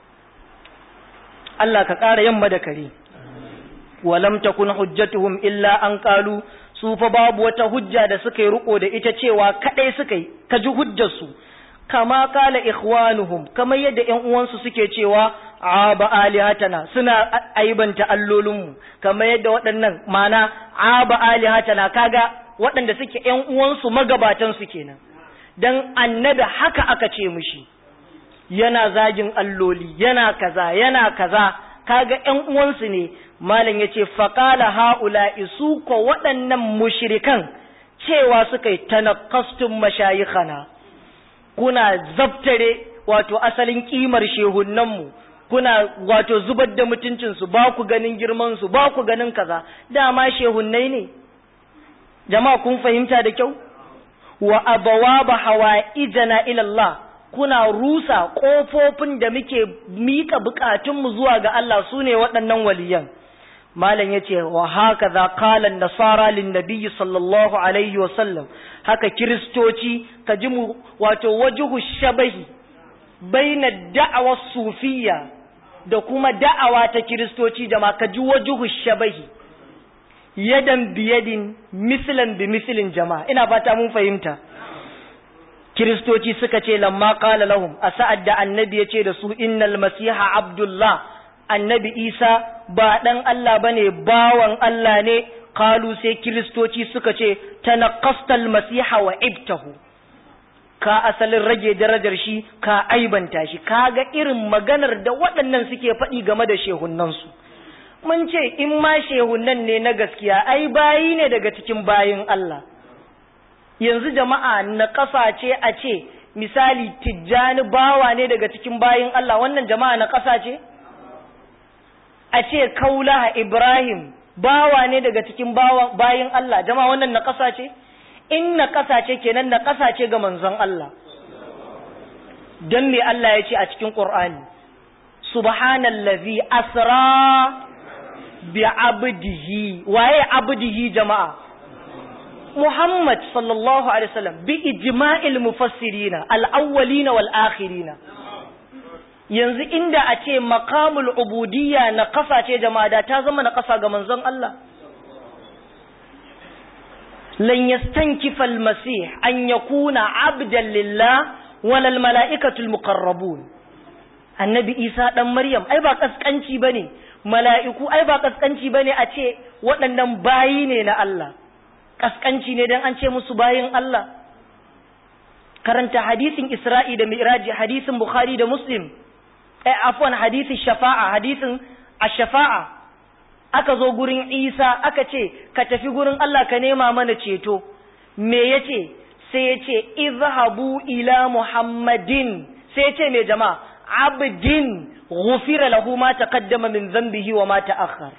Allah ka ƙara yamma da kare walam takun hujjatuhum illa an qalu su fa babu wata hujja da suka yi riko da ita cewa kadai suka yi ka ji hujjarsu kama kala ikhwanuhum kamar yadda ƴan uwansu suke cewa aba alihatana suna aibanta allolinmu kamar yadda waɗannan mana aba alihatana kaga waɗanda suke ƴan uwansu magabatan su kenan dan annabi haka aka ce mushi yana zagin alloli yana kaza yana kaza kaga ƴan uwansu ne malam yace faqala haula isu ko waɗannan mushrikan cewa suka yi tanaqqastum mashayikhana kuna zabtare wato asalin kimar shehunnanmu kuna wato zubar da mutuncinsu ba ku ganin girmansu ba ku ganin kaza dama shehunnai ne jama'a kun fahimta da kyau wa abawaba hawa'ijana ila Allah kuna rusa kofofin da muke mika bukatunmu zuwa ga Allah sune waɗannan waliyan malam yace wa haka za qala nasara lin nabiyyi sallallahu alaihi wa sallam haka kiristoci ka ji mu wato wajuhu shabahi baina da'awa sufiyya da kuma da'awa ta kiristoci jama'a ka ji wajuhu shabahi yadan biyadin mislan bi mislin jama'a ina fata mun fahimta kiristoci suka ce lamma qala lahum a sa'ad da annabi ya ce da su innal masiha abdullah annabi isa ba dan Allah bane bawan Allah ne qalu sai kiristoci suka ce tanaqqastal masiha wa ibtahu ka asalin rage darajar shi ka aibanta shi kaga irin maganar da waɗannan suke faɗi game da shehunnan su mun ce in ma shehunnan ne na gaskiya ai bayi ne daga cikin bayin Allah yanzu jama'a na ƙasa ce a ce misali tijjani bawa ne daga cikin bayin Allah wannan jama'a na ƙasa ce a ce kaulaha Ibrahim bawa ne daga cikin bayin Allah jama'a wannan na ƙasa ce in na ƙasa ce kenan na ƙasa ce ga manzon Allah don me Allah ya ce a cikin Qur'ani subhanallazi asra bi abdihi waye abdihi jama'a Muhammad sallallahu alaihi wasallam bi ijma'il mufassirina al-awwalina wal akhirina yanzu inda a ce maqamul ubudiyya na kasa ce jama'a da ta zama na kasa ga manzon Allah lan yastankifa al-masih an yakuna abdan lillah walal mala'ikatul muqarrabun annabi Isa dan Maryam ai ba kaskanci bane mala'iku ai ba kaskanci bane a ce waɗannan bayi ne na Allah kaskanci ne dan an ce musu bayin Allah karanta hadisin Isra'i da Mi'raji hadisin Bukhari da Muslim eh afwan hadisin shafa'a hadisin ash-shafa'a aka zo gurin Isa aka ce ka tafi gurin Allah ka nema mana ceto me yace sai yace izhabu ila Muhammadin sai yace me jama'a abdin ghufira lahu ma taqaddama min dhanbihi wa ma ta'akhkhar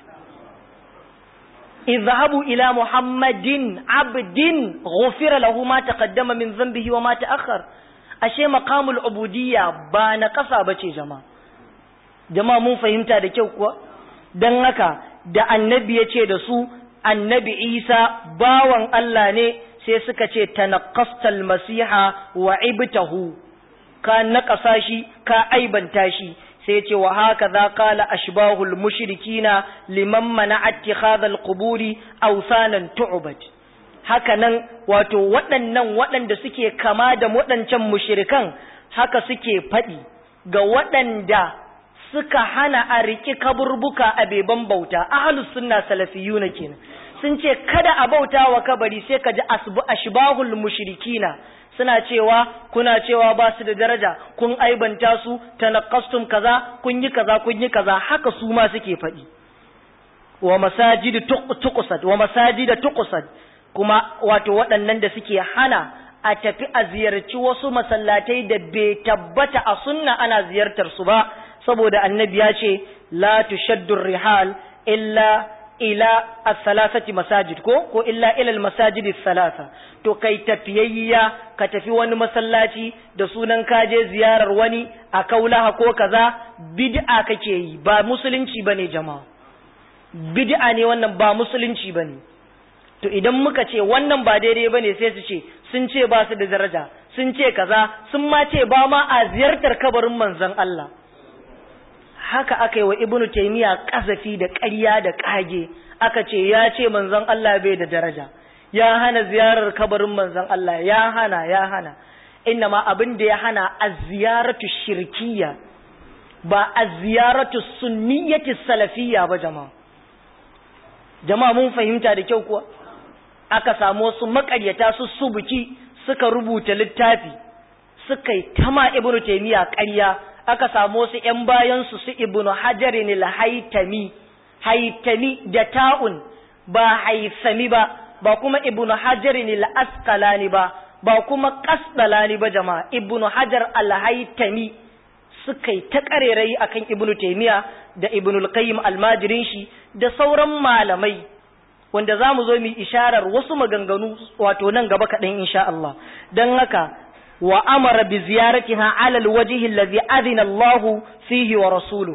اذهبوا إلى محمد عبد غفر له ما تقدم من ذنبه وما تأخر ashe maqamul ubudiyya ba na kasa bace jama'a jama'a mun fahimta da kyau kuwa dan haka da annabi yace da su annabi Isa bawan Allah ne sai suka ce tanaqqastal masiha wa ibtahu ka naƙasa shi ka aibanta shi sai ce wa haka za kala ashbahul mushrikina liman mana attikhadhal quburi awsanan tu'bad haka nan wato waɗannan waɗanda suke kama da waɗancan mushrikan haka suke faɗi ga waɗanda suka hana a riƙi kaburbuka a beban bauta ahlus sunna salafiyuna kenan sun ce kada a bauta wa kabari sai ka ji ashbahul mushrikina suna cewa kuna cewa ba su da daraja kun aibanta su tanaqqastum kaza kun yi kaza kun yi kaza haka su ma suke faɗi wa masajid tuqsad wa masajid tuqsad kuma wato waɗannan da suke hana a tafi a ziyarci wasu masallatai da bai tabbata a sunna ana ziyartar su ba saboda annabi ya ce la tushaddu rihal illa ila as-salasati masajid ko ko illa ila al-masajid as-salasa to kai tafiyayya ka tafi wani masallaci da sunan kaje ziyarar wani a kaulaha ko kaza bid'a kake yi ba musulunci bane jama'a bid'a ne wannan ba musulunci bane to idan muka ce wannan ba daidai bane sai su ce sun ce ba su da daraja sun ce kaza sun ma ce ba ma a ziyartar kabarin manzon Allah haka aka yi wa ibnu taymiya kazafi da ƙarya da ƙage aka ce ya ce manzon Allah bai da daraja ya hana ziyarar kabarin manzon Allah ya hana ya hana inna ma abin da ya hana az-ziyaratu shirkiyya ba az-ziyaratu sunniyyati salafiyya ba jama'a jama'a mun fahimta da kyau kuwa aka samu wasu makaryata su subuki suka rubuta littafi suka yi tama ibnu taymiya ƙarya aka samu wasu ‘yan bayansu su ibnu hajarin haitami, haitami da ta'un ba haisami ba, ba kuma ibnu hajarin askalani ba, ba kuma kasdalani ba jama'a, ibnu hajar alhaitami suka yi ta ƙarerayi a kan ibnu taimiya da ibnu alƙayyim almajirin shi da sauran malamai, wanda za mu zo mu isharar wasu maganganu wato nan gaba kaɗan insha Allah, don haka وأمر بزيارتها على الوجه الذي أذن الله فيه ورسوله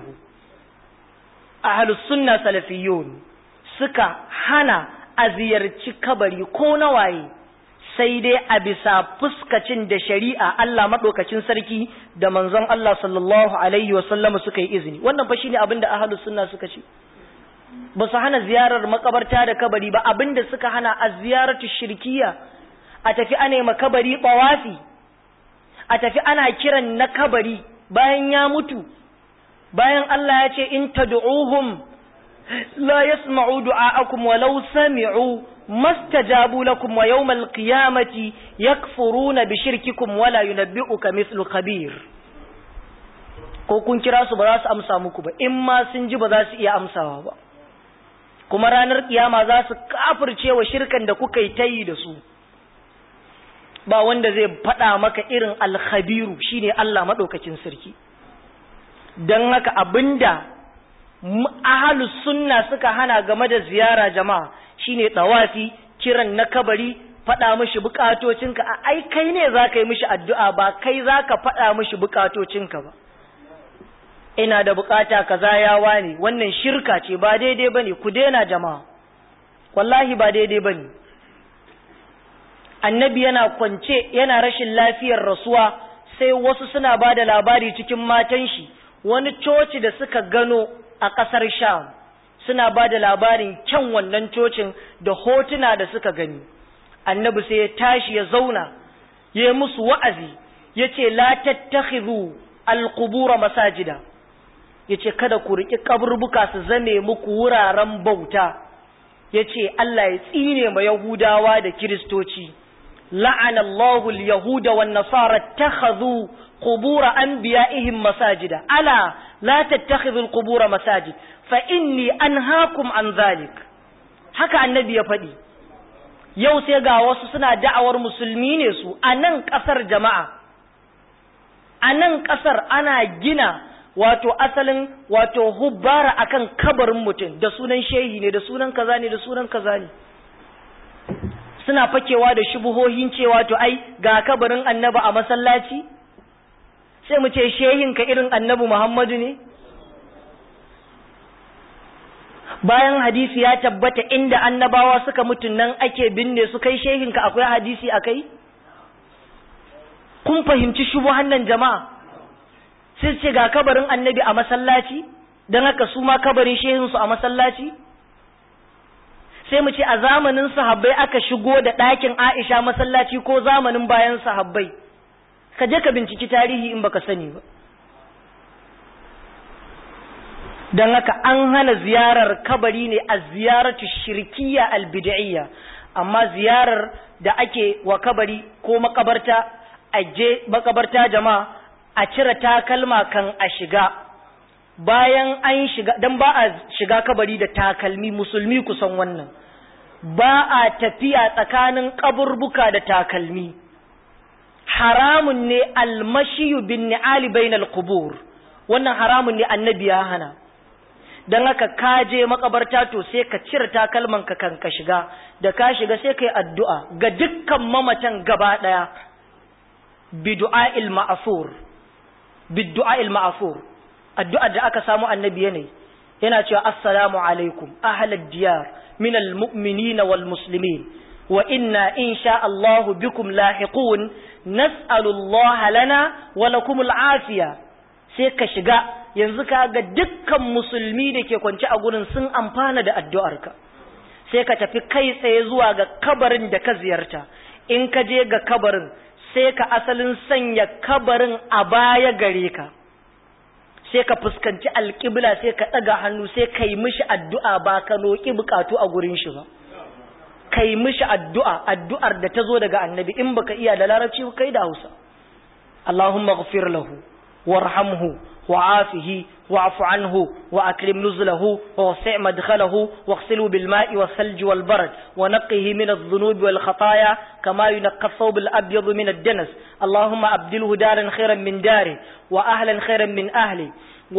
أهل السنة سلفيون سكا هنا أزيارتي كبري كون واي sai dai a bisa fuskacin da shari'a Allah maɗaukacin sarki da manzon Allah sallallahu alaihi wasallam suka yi izini wannan fa shine abin da ahlus sunna suka ce ba su hana ziyarar makabarta da kabari ba abin da suka hana a ziyaratu shirkiya a tafi ana makabari bawafi a tafi ana kiran na kabari bayan ya mutu bayan Allah ya ce in tad'uhum la yasma'u du'a'akum walau sami'u mastajabu lakum wa yawmal qiyamati yakfuruna bi shirkikum wala yunabbi'uka mithlu khabir ko kun kira su ba za su amsa muku ba in ma sun ji ba za su iya amsawa ba kuma ranar kiyama za su kafirce wa shirkan da kuka yi tayi da su ba wanda zai faɗa maka irin alkhabiru shine Allah maɗaukacin sarki don haka abinda ahalus sunna suka hana game da ziyara jama'a shine tawafi kiran na kabari faɗa mishi bukatocinka a ai kai ne za ka yi mishi addu'a ba kai za ka faɗa mishi bukatocinka ba ina da bukata kaza ya wani wannan shirka ce ba daidai bane ku daina jama'a wallahi ba daidai bane annabi yana kwance yana rashin lafiyar rasuwa sai wasu suna ba da labari cikin matan shi wani coci da suka gano a ƙasar sham suna ba da labarin kyan wannan cocin da hotuna da suka gani annabi sai ya tashi ya zauna ya musu wa'azi ya ce la tattakhidhu alqubura masajida ya ce kada ku riƙi kaburbuka su zame muku wuraren bauta ya ce Allah ya tsine ma Yahudawa da Kiristoci la'ana Allahu al-yahuda wan nasara takhadhu qubura anbiya'ihim masajida ala la tattakhidhu al-qubura masajid fa inni anhaakum an zalik haka annabi ya faɗi yau sai ga wasu suna da'awar musulmi ne su a nan ƙasar jama'a a nan ƙasar ana gina wato asalin wato hubbara akan kabarin mutum da sunan shehi ne da sunan kaza ne da sunan kaza ne suna fakewa da shubuhohin cewa to ai ga kabarin annabi a masallaci sai mu ce shehin ka irin annabi Muhammadu ne bayan hadisi ya tabbata inda annabawa suka mutu nan ake binne su kai shehin ka akwai hadisi akai kun fahimci shubuhan nan jama'a sai ce ga kabarin annabi a masallaci don haka su ma kabarin shehinsu a masallaci sai mu ce a zamanin sahabbai aka shigo da ɗakin aisha masallaci ko zamanin bayan sahabbai ka je ka binciki tarihi in baka sani ba don haka an hana ziyarar kabari ne a ziyaratu shirkiya albid'iyya amma ziyarar da ake wa kabari ko makabarta a je makabarta jama'a a cire takalma kan a shiga bayan an shiga dan ba a shiga kabari da takalmi musulmi kusan wannan ba a tafiya tsakanin kaburbuka da takalmi haramun ne almashiyu bin ni'ali bainal qubur wannan haramun ne annabi ya hana dan haka ka je makabarta to sai ka cire takalman ka kan ka shiga da ka shiga sai kai addu'a ga dukkan mamatan gaba daya bidu'a'il ma'asur bidu'a'il ma'asur addu'ar da aka samu annabi yana yana cewa assalamu alaikum ahlad diyar min almu'minina wal muslimin wa inna insha Allahu bikum lahiqun nas'alu Allah lana wa lakum al'afiya sai ka shiga yanzu ka ga dukkan musulmi da ke kwance a gurin sun amfana da addu'arka sai ka tafi kai tsaye zuwa ga kabarin da ka ziyarta in ka je ga kabarin sai ka asalin sanya kabarin a baya gare ka sai ka fuskanci alƙibla sai ka ɗaga hannu sai ka yi mishi addu'a ba ka roƙi buƙatu a gurin shi ba ka yi mishi addu'a addu'ar da ta zo daga annabi in baka iya da larabci ba kai da hausa Allahumma ghafir lahu warhamhu وعافه واعف عنه وأكرم نزله ووسع مدخله واغسله بالماء والثلج والبرد ونقه من الذنوب والخطايا كما ينقى الثوب الأبيض من الدنس اللهم أبدله دارا خيرا من داره وأهلا خيرا من أهله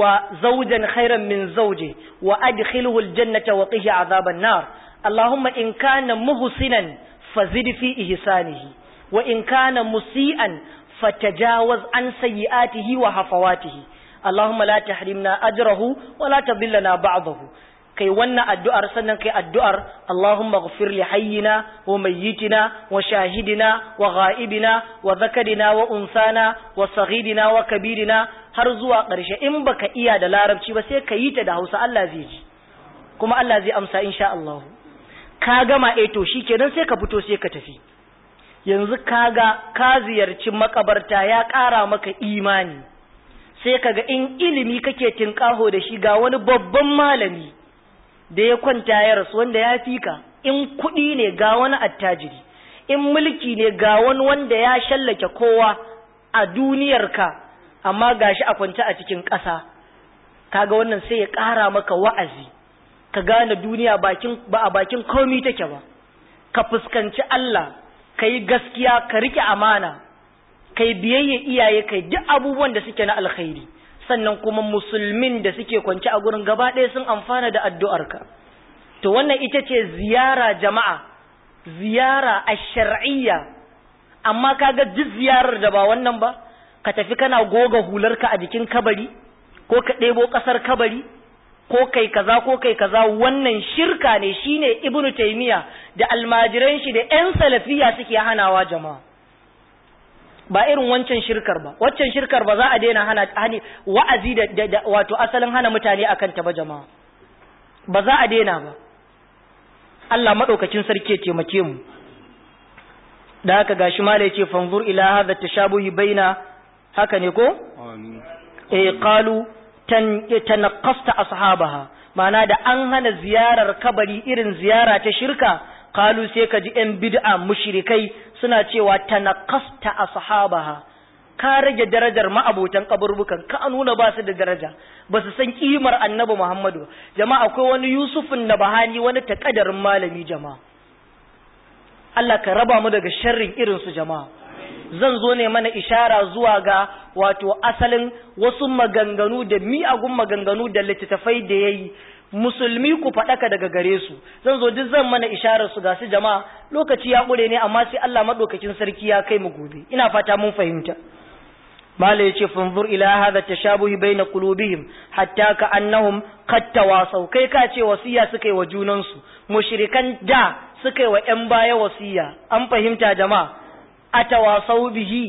وزوجا خيرا من زوجه وأدخله الجنة وقه عذاب النار اللهم إن كان محسنا فزد في إحسانه وإن كان مسيئا فتجاوز عن سيئاته وهفواته Allahumma la tahrimna ajrahu wa la tadillana ba'dahu kai wannan addu'ar sannan kai addu'ar Allahumma ighfir li hayyina wa mayyitina wa shahidina wa ghaibina wa zakarina wa unsana wa saghidina wa kabirina har zuwa ƙarshe in baka iya da larabci ba sai ka yi ta da Hausa Allah zai ji kuma Allah zai amsa insha Allah ka gama eh to shikenan sai ka fito sai ka tafi yanzu kaga ka ziyarci makabarta ya ƙara maka imani sai kaga in ilimi kake tinkaho da shi ga wani babban malami da ya kwanta ya rasu wanda ya fika in kuɗi ne ga wani attajiri in mulki ne ga wani wanda ya shallake kowa a duniyarka amma gashi a kwance a cikin ƙasa kaga wannan sai ya ƙara maka wa'azi ka gane duniya bakin ba a bakin komi take ba ka fuskanci Allah ka yi gaskiya ka rike amana kai biyayya iyaye kai duk abubuwan da suke na alkhairi sannan kuma musulmin da suke kwance a gurin gaba ɗaya sun amfana da addu'arka to wannan ita ce ziyara jama'a ziyara a shar'iyya amma kaga duk ziyarar da ba wannan ba ka tafi kana goga hularka a jikin kabari ko ka ɗebo ƙasar kabari ko kai kaza ko kai kaza wannan shirka ne shine ibnu taymiya da almajiran shi da yan salafiya suke hanawa jama'a ba irin wancan shirkar ba waccan shirkar ba za a daina hana hani wa'azi da, da, wato asalin hana mutane akan ta ba jama'a ba za a daina ba Allah madaukakin sarki ya taimake mu da haka gashi mala yace fanzur ila hadha tashabuhi baina haka ne ko eh qalu tan tanaqqasta ashabaha ma'ana da an hana ziyarar kabari irin ziyara ta shirka qalu sai ka ji yan bid'a mushrikai suna cewa tanaqqasta ashabaha ka rage darajar ma'abotan kaburbukan ka nuna ba su da daraja ba su san kimar annabi Muhammadu jama'a akwai wani Yusufun Nabahani wani takadarin malami jama'a Allah ka raba mu daga sharrin irin su jama'a zan zo ne mana ishara zuwa ga wato asalin wasu maganganu da miyagun maganganu da littattafai da yayi musulmi ku faɗaka daga gare su zan zo duk zan mana isharar su ga su jama'a lokaci ya ƙure ne amma sai Allah madaukakin sarki ya kai mu gobe ina fata mun fahimta mala yace fanzur ila hadha tashabuhi baina qulubihim hatta ka annahum qad tawasaw kai ka ce wasiya suka yi wa junan su mushrikan da suka yi wa ƴan baya wasiya an fahimta jama'a atawasau bihi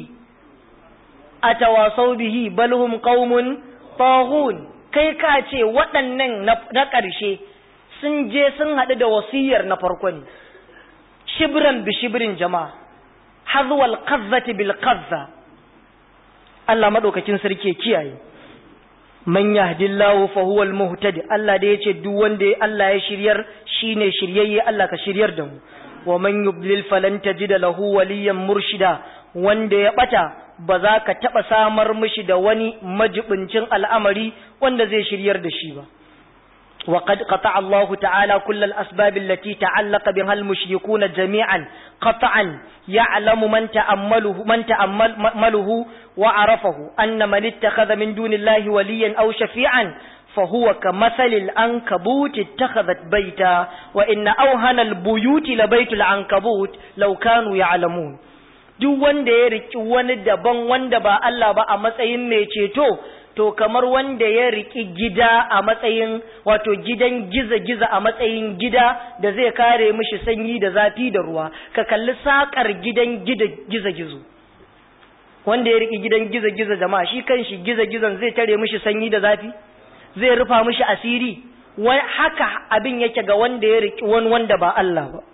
atawasau bihi bal hum qaumun taghun kai ka ce waɗannan na ƙarshe sun je sun haɗu da wasiyar na farko ne shibran bi shibrin jama'a hazwal qazzati bil qazza Allah madaukakin sarki kiyaye man yahdillahu fa huwa al muhtadi Allah da yace duk wanda Allah ya shiryar shine shiryayye Allah ka shiryar da mu wa man yudlil falan tajida lahu waliyan murshida wanda ya bata ba za ka taba samar mishi da wani majibincin al'amari wanda zai shiryar da shi ba وقد قطع الله تعالى كل الأسباب التي تعلق بها المشركون جميعا قطعا يعلم من تأمله من تأمله وعرفه أن من اتخذ من دون الله وليا أو شفيعا فهو كمثل العنكبوت اتخذت بيتا وإن أوهن البيوت لبيت العنكبوت لو كانوا يعلمون duk wanda ya riki wani daban wanda ba Allah ba a matsayin mai ceto to kamar wanda ya riki gida a matsayin wato gidan giza-giza a matsayin gida da zai kare mishi sanyi da zafi da ruwa ka kalli sakar gidan giza-gizo wanda ya riki gidan giza-giza jama'a shi kanshi giza-gizan zai tare mishi sanyi da zafi zai rufa mishi asiri haka abin yake ga wanda ya riki wani wanda ba Allah ba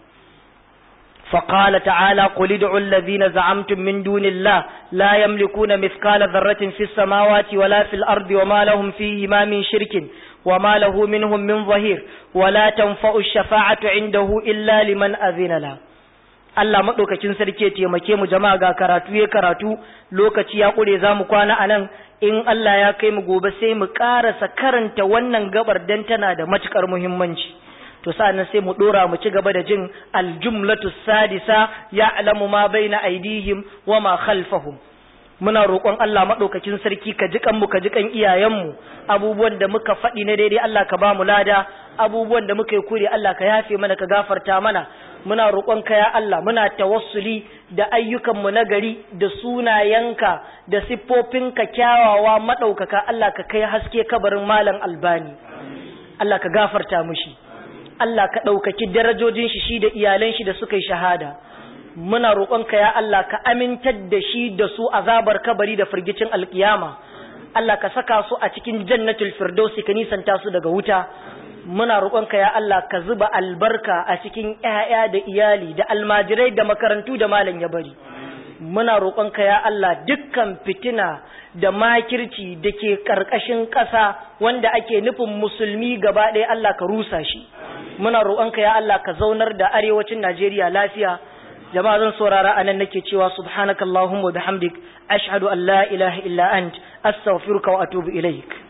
فقال تعالى قل ادعوا الذين زعمتم من دون الله لا يملكون مثقال ذرة في السماوات ولا في الأرض وما لهم فيهما من شرك وما له منهم من ظهير ولا تنفع الشفاعة عنده إلا لمن أذن له Allah maɗaukacin sarki ya taimake mu jama'a ga karatu ya karatu lokaci ya ƙure za mu kwana a nan in Allah ya kai mu gobe sai mu ƙarasa karanta wannan gabar dan tana da matuƙar muhimmanci. to sa'annan sai mu dora mu ci gaba da jin aljumlatu sadisa ya'lamu ma baina aidihim wa ma khalfahum muna roƙon Allah madaukakin sarki ka ji mu ka ji kan iyayenmu abubuwan da muka faɗi na daidai Allah ka ba mu lada abubuwan da muka yi kure Allah ka yafe mana ka gafarta mana muna roƙon ka ya Allah muna tawassuli da ayyukan mu nagari da sunayenka da siffofinka kyawawa madaukaka Allah ka kai haske kabarin malam albani Allah ka gafarta mushi Allah ka ɗaukaki darajojin shi shi da iyalan shi da suka yi shahada muna roƙonka ya Allah ka amintar da shi da su azabar kabari da firgicin alkiyama Allah ka saka su a cikin jannatul firdausi ka nisanta su daga wuta muna roƙonka ya Allah ka zuba albarka a cikin ƴaƴa da iyali da almajirai da makarantu da malam ya bari muna roƙonka ya Allah dukkan fitina da makirci da ke ƙarƙashin ƙasa wanda ake nufin musulmi gaba ɗaya Allah ka rusa shi muna roƙonka ya Allah ka zaunar da arewacin Najeriya lafiya jama'a zan saurara anan nake cewa subhanakallahumma wa bihamdik ashhadu an la ilaha illa ant astaghfiruka wa atubu ilaik